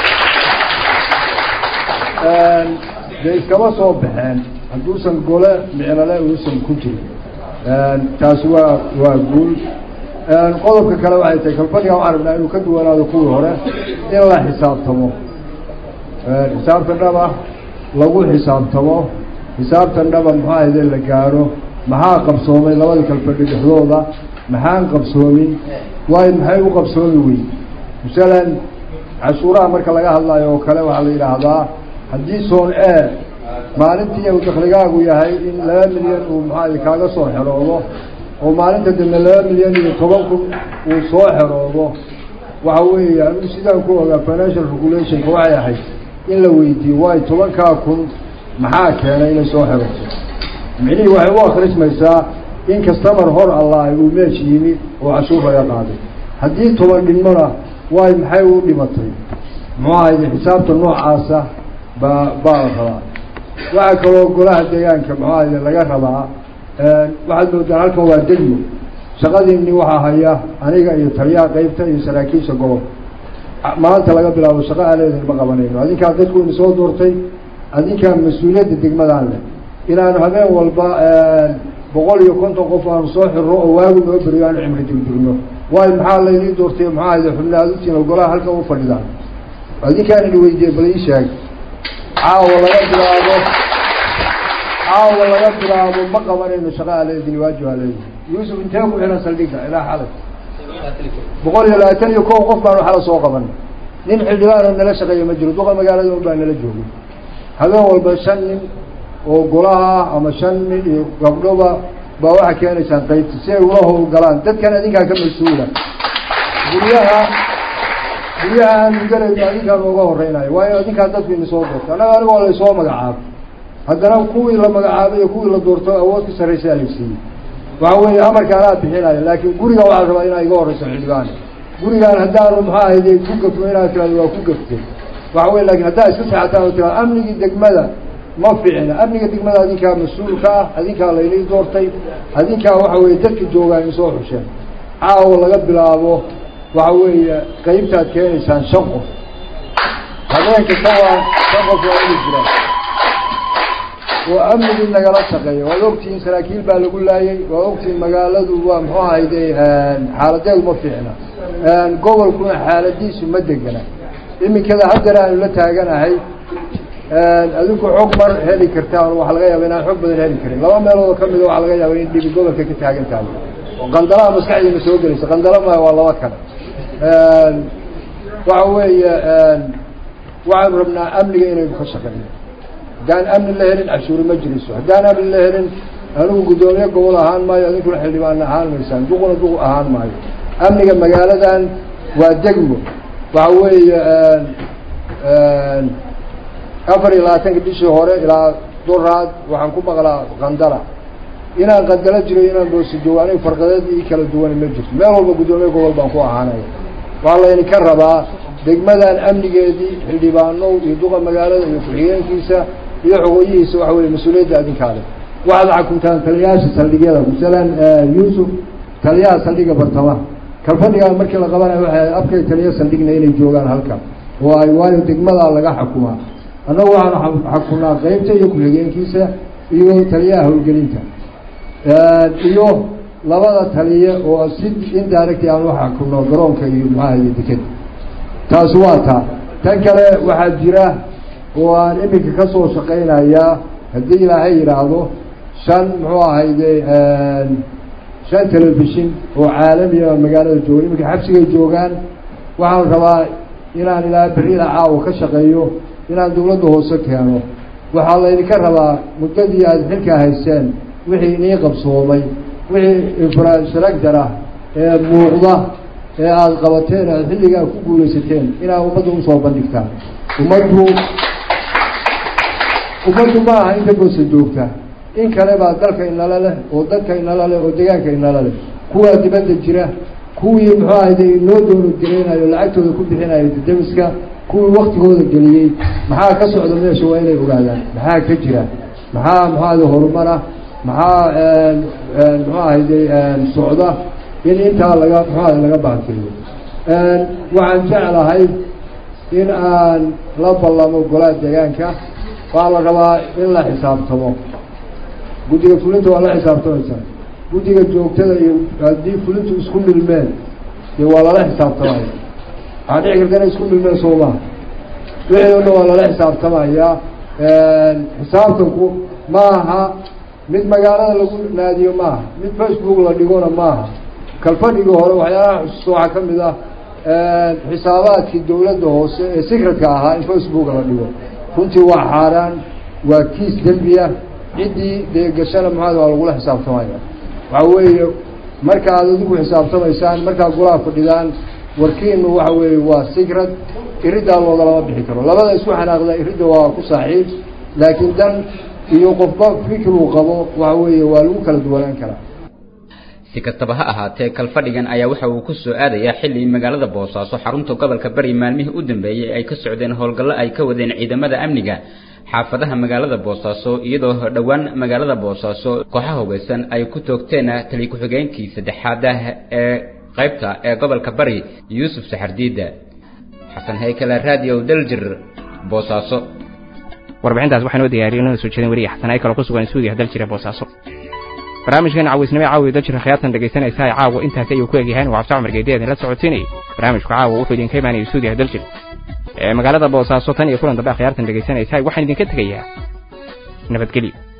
dee iskama soo baxeen hadduusan gole micnale uusan ku jirin taasi waa waa guul qodobka kale waxay tahay kalfadhiga waxaan rabnaa inuu ka duwanaado kuwii hore in la xisaabtamo xisaabta dhaba lagu xisaabtamo xisaabtan dhaba muxuu ahayde la gaaro maxaa qabsoomay labada kalfadhi dhexdooda maxaan qabsoomin waayo maxay u qabsoomi weyn masalan cashuuraha marka laga hadlayo oo kale waxaa la yidhaahdaa haddii soon e maalintii uu dakligaagu yahay in laba milyan uu maxaa kaaga soo xeroodo oo maalinta dambe laba milyan iyo toban kun uu soo xeroodo waxa weeye anigu sidaan ku ogaa financial regulationka waxay ahayd in la weydiiyo waayo tobankaa kun maxaa keenay inay soo xerooto micnihii waxay u akrismaysaa in kastamar hor allah uu meesh yimi oo cashuur laga qaaday haddii toban dhinmona waay maxay u dhimatay muxuu ahayde xisaabta noocaasa baa baa la rabaa waxaa kaloo golaha deegaanka muxuu ahayde laga rabaa waxaad moodaan halkan waa degmo shaqadiini waxaa haya aniga iyo taliyaha qeybta iyo saraakiisha gobolka maanta laga bilaabo shaqo aaleedin ma qabanayno adinkaa dadku ina soo doortay adinkaa mas-uuliyadda degmadaan leh inaanu habeen walba boqol iyo konton qof aanu soo xirno oo waagu noo beriyo aanu cimri degdegno waayo maxaa laydii doortay maxaa ahayde xubna aad utiina golaha halkan u fadhidaan adinkaan ini weydiiyey bal ii sheeg caawa laga bilaabo caawa laga bilaabo ma qabanayno shaqa aleedin waajib aleedin yuusuf intee ku xihan saldhigga ilaa xalay boqol iyo labaatan iyo kow qof baanu xala soo qabanay nin xildhibaano nala shaqeeya ma jiro duqa magaalada un baa nala joogay habeen walba shan nin oo golaha ama shan nin iyo gabdhoba baa waxaa keenaysaan qaybta si ay ula howlgalaan dadkan adinkaa ka mas-uula guryaha guryaha aanu galayno adinkaa nooga horeynayo waayo adinkaa dadku ina soo doorto annaga anigoo laysoo magacaabo haddana kuwii la magacaabay iyo kuwii la doorto awood ka sarraysaa la siiyey waxa weeye amarka anaa bixinaya laakiin guriga waxaa rabaa inaa iga horeyso xildhibaan gurigaan haddaanu maxaa ahayde ku gafto inaad tirahdo waa ku gaftay waxa weye lakin haddaa iska saxataan oo tirado amnigii degmada ma fiicna amniga degmada adinkaa mas-uulka ah adinkaa laynii doortay adinkaa waxa weye dadka joogaa in soo xusheen caawa laga bilaabo waxa weeye qeybtaad keenaysaan shan qof habeen kasta waa shan qof waa inu jiraan oo amnigii nagala shaqeeya waad ogtihiin saraakiil baa lagu laayay waad ogtihiin magaaladu waa muxuu ahayde xaaladeedu ma fiicna gobolkuna xaaladiisu ma degana iminkada haddana aanu la taaganahay adinku xog mar heli kartaan waxaa laga yaaba inaan xog badan heli karin laba meelood oo kamida waxaa laga yaaba in dhibi gobolka ka taagan tahay oo qandalaha maskaxdiina soo gelaysa qandala ma waa laba kale waxa weeye waxaanu rabnaa amniga inaynu ka shaqeyno haddaan amni la helin cashuuri ma jiriso haddaan amni la helin anigu guddoomiye gobol ahaan maayo adinkuna xildhibaan ahaan maysaan duquna duq ahaan maayo amniga magaaladan waa degmo waxa weeye afar iyo labaatanka bishii hore ilaa duraad waxaan ku maqlaa qandala inaan qandalo jiro inaan boosi joogo aniga farqadeed ii kala duwani ma jirto meel walba guddoomiye gobol baan ku ahaanaya waxaa layni ka rabaa degmadan amnigeedii xildhibaanow iyo duqa magaalada iyo ku-xigeenkiisa iyo xogoyihiisa waxa weye mas-uuliyadda adinkaale waxaad xakuntaan taliyayaasha saldhigyada masalan yuusuf taliyaha saldhiga bartamaha kalfadhigaa markii la qabanayo waxay afkay taliya saldhigna inay joogaan halkan oo ay waayo degmadaa laga xakumaa annagu waxaanu xakunaa qeybta iyo ku-xigeenkiisa iyo taliyaha howlgelinta iyo labada taliye oo si indirect aan wax xakuno garoonka iyo maxaha iyo dekeda taasi waa taa tan kale waxaa jira oo aan iminka ka soo shaqaynayaa haddii ilaahay yidhaahdo shan muxuu ahayde shan telefishin oo caalamiya magaalada jooga iminka xabsigay joogaan waxaan rabaa inaan ilaa berrida caawa ka shaqeeyo inaan dawladda hoose keeno waxaa laydinka rabaa muddadii aada xilkaa hayseen wixii inii qabsoomay wixii infrastructure ah ee muuqda ee aada qabateen aada xilligaa ku guulaysateen inaad ummadda usoo bandhigtaan ummaddu ummaddu ma aha inta boosa joogta in kale baa dalka inala leh oo dadka inala leh oo deegaanka inala leh kuwaa dibadda jira kuwii muxuu ahayde inoo doono geleynayo lacagtooda ku bixinayo dadabiska kuwii waktigooda geliyey maxaa ka socda meesha waa inay ogaadaan maxaa ka jira maxaa muxuu ahayde horumara maxaa muxuu ahayde socda in intaa laga muxuu ahayde laga baankeeyo waxaan jeclahay in aan la ballamo golaha deegaanka waa la rabaa in la xisaabtamo guddiga fulinta waa la xisaabtamaysaa guddiga joogtada iyo haddii fulintu isku milmeen dee waa lala xisaabtamaya waxaa dhici karta inay isku milmeen soo maha wixii o dhan waa lala xisaabtamayaa xisaabtanku maaha mid magaalada lagu naadiyo maaha mid facebook la dhigona maaha kalfadhigii hore waxyaalaha xusuusta waxaa ka mid ah xisaabaadkii dawladda hoose ee secretka ahaa in facebook la dhigo runtii waa xaaraan waa kiis dembiya ciddii dee gashana maxaad waa lagula xisaabtamaya waxa weeye marka aad adigu xisaabtamaysaan markaad golaha fadhidaan warkiinu waxa weeye waa secret iriddaa loogalama bixi karo labada isku xanaaqda iridda waa ku saaxiib laakiin dan iyo qofba fikir uu qabo waxa weeye waa lagu kala duwanaan karaa si kastaba ha ahaatee kalfadhigan ayaa waxa uu ku soo aadayaa xilli magaalada boosaaso xarunta gobolka bari maalmihii u dambeeyey ay ka socdeen howlgallo ay ka wadeen ciidamada amniga xaafadaha magaalada boosaaso iyadoo dhowaan magaalada boosaaso kooxaha hubeysan ay ku toogteen tali ku-xigeenkii saddexaad ee qaybta ee gobolka bari yuusuf saxardiida xasan haykale radio daljir boosaaso warbixintaas waxaa noo diyaariyay inoo soo jeedin weriya xasan haykale ku sugan stuudiyaha daljira boosaaso barnaamijkan cawisnimo caawiya daljira khiyaatan dhegaysanaysaa caawa intaasi ayuu ku egyahay waa cabdi cumar geediya idinla socodsiinayay barnaamijku caawa wuxuu idinka imaanaya stuudiyaha daljir ee magaalada boosaaso tan iyo kulan dambe akhyaartan dhegaysanaysaa waxaan idinka tegayaa nabadgelyo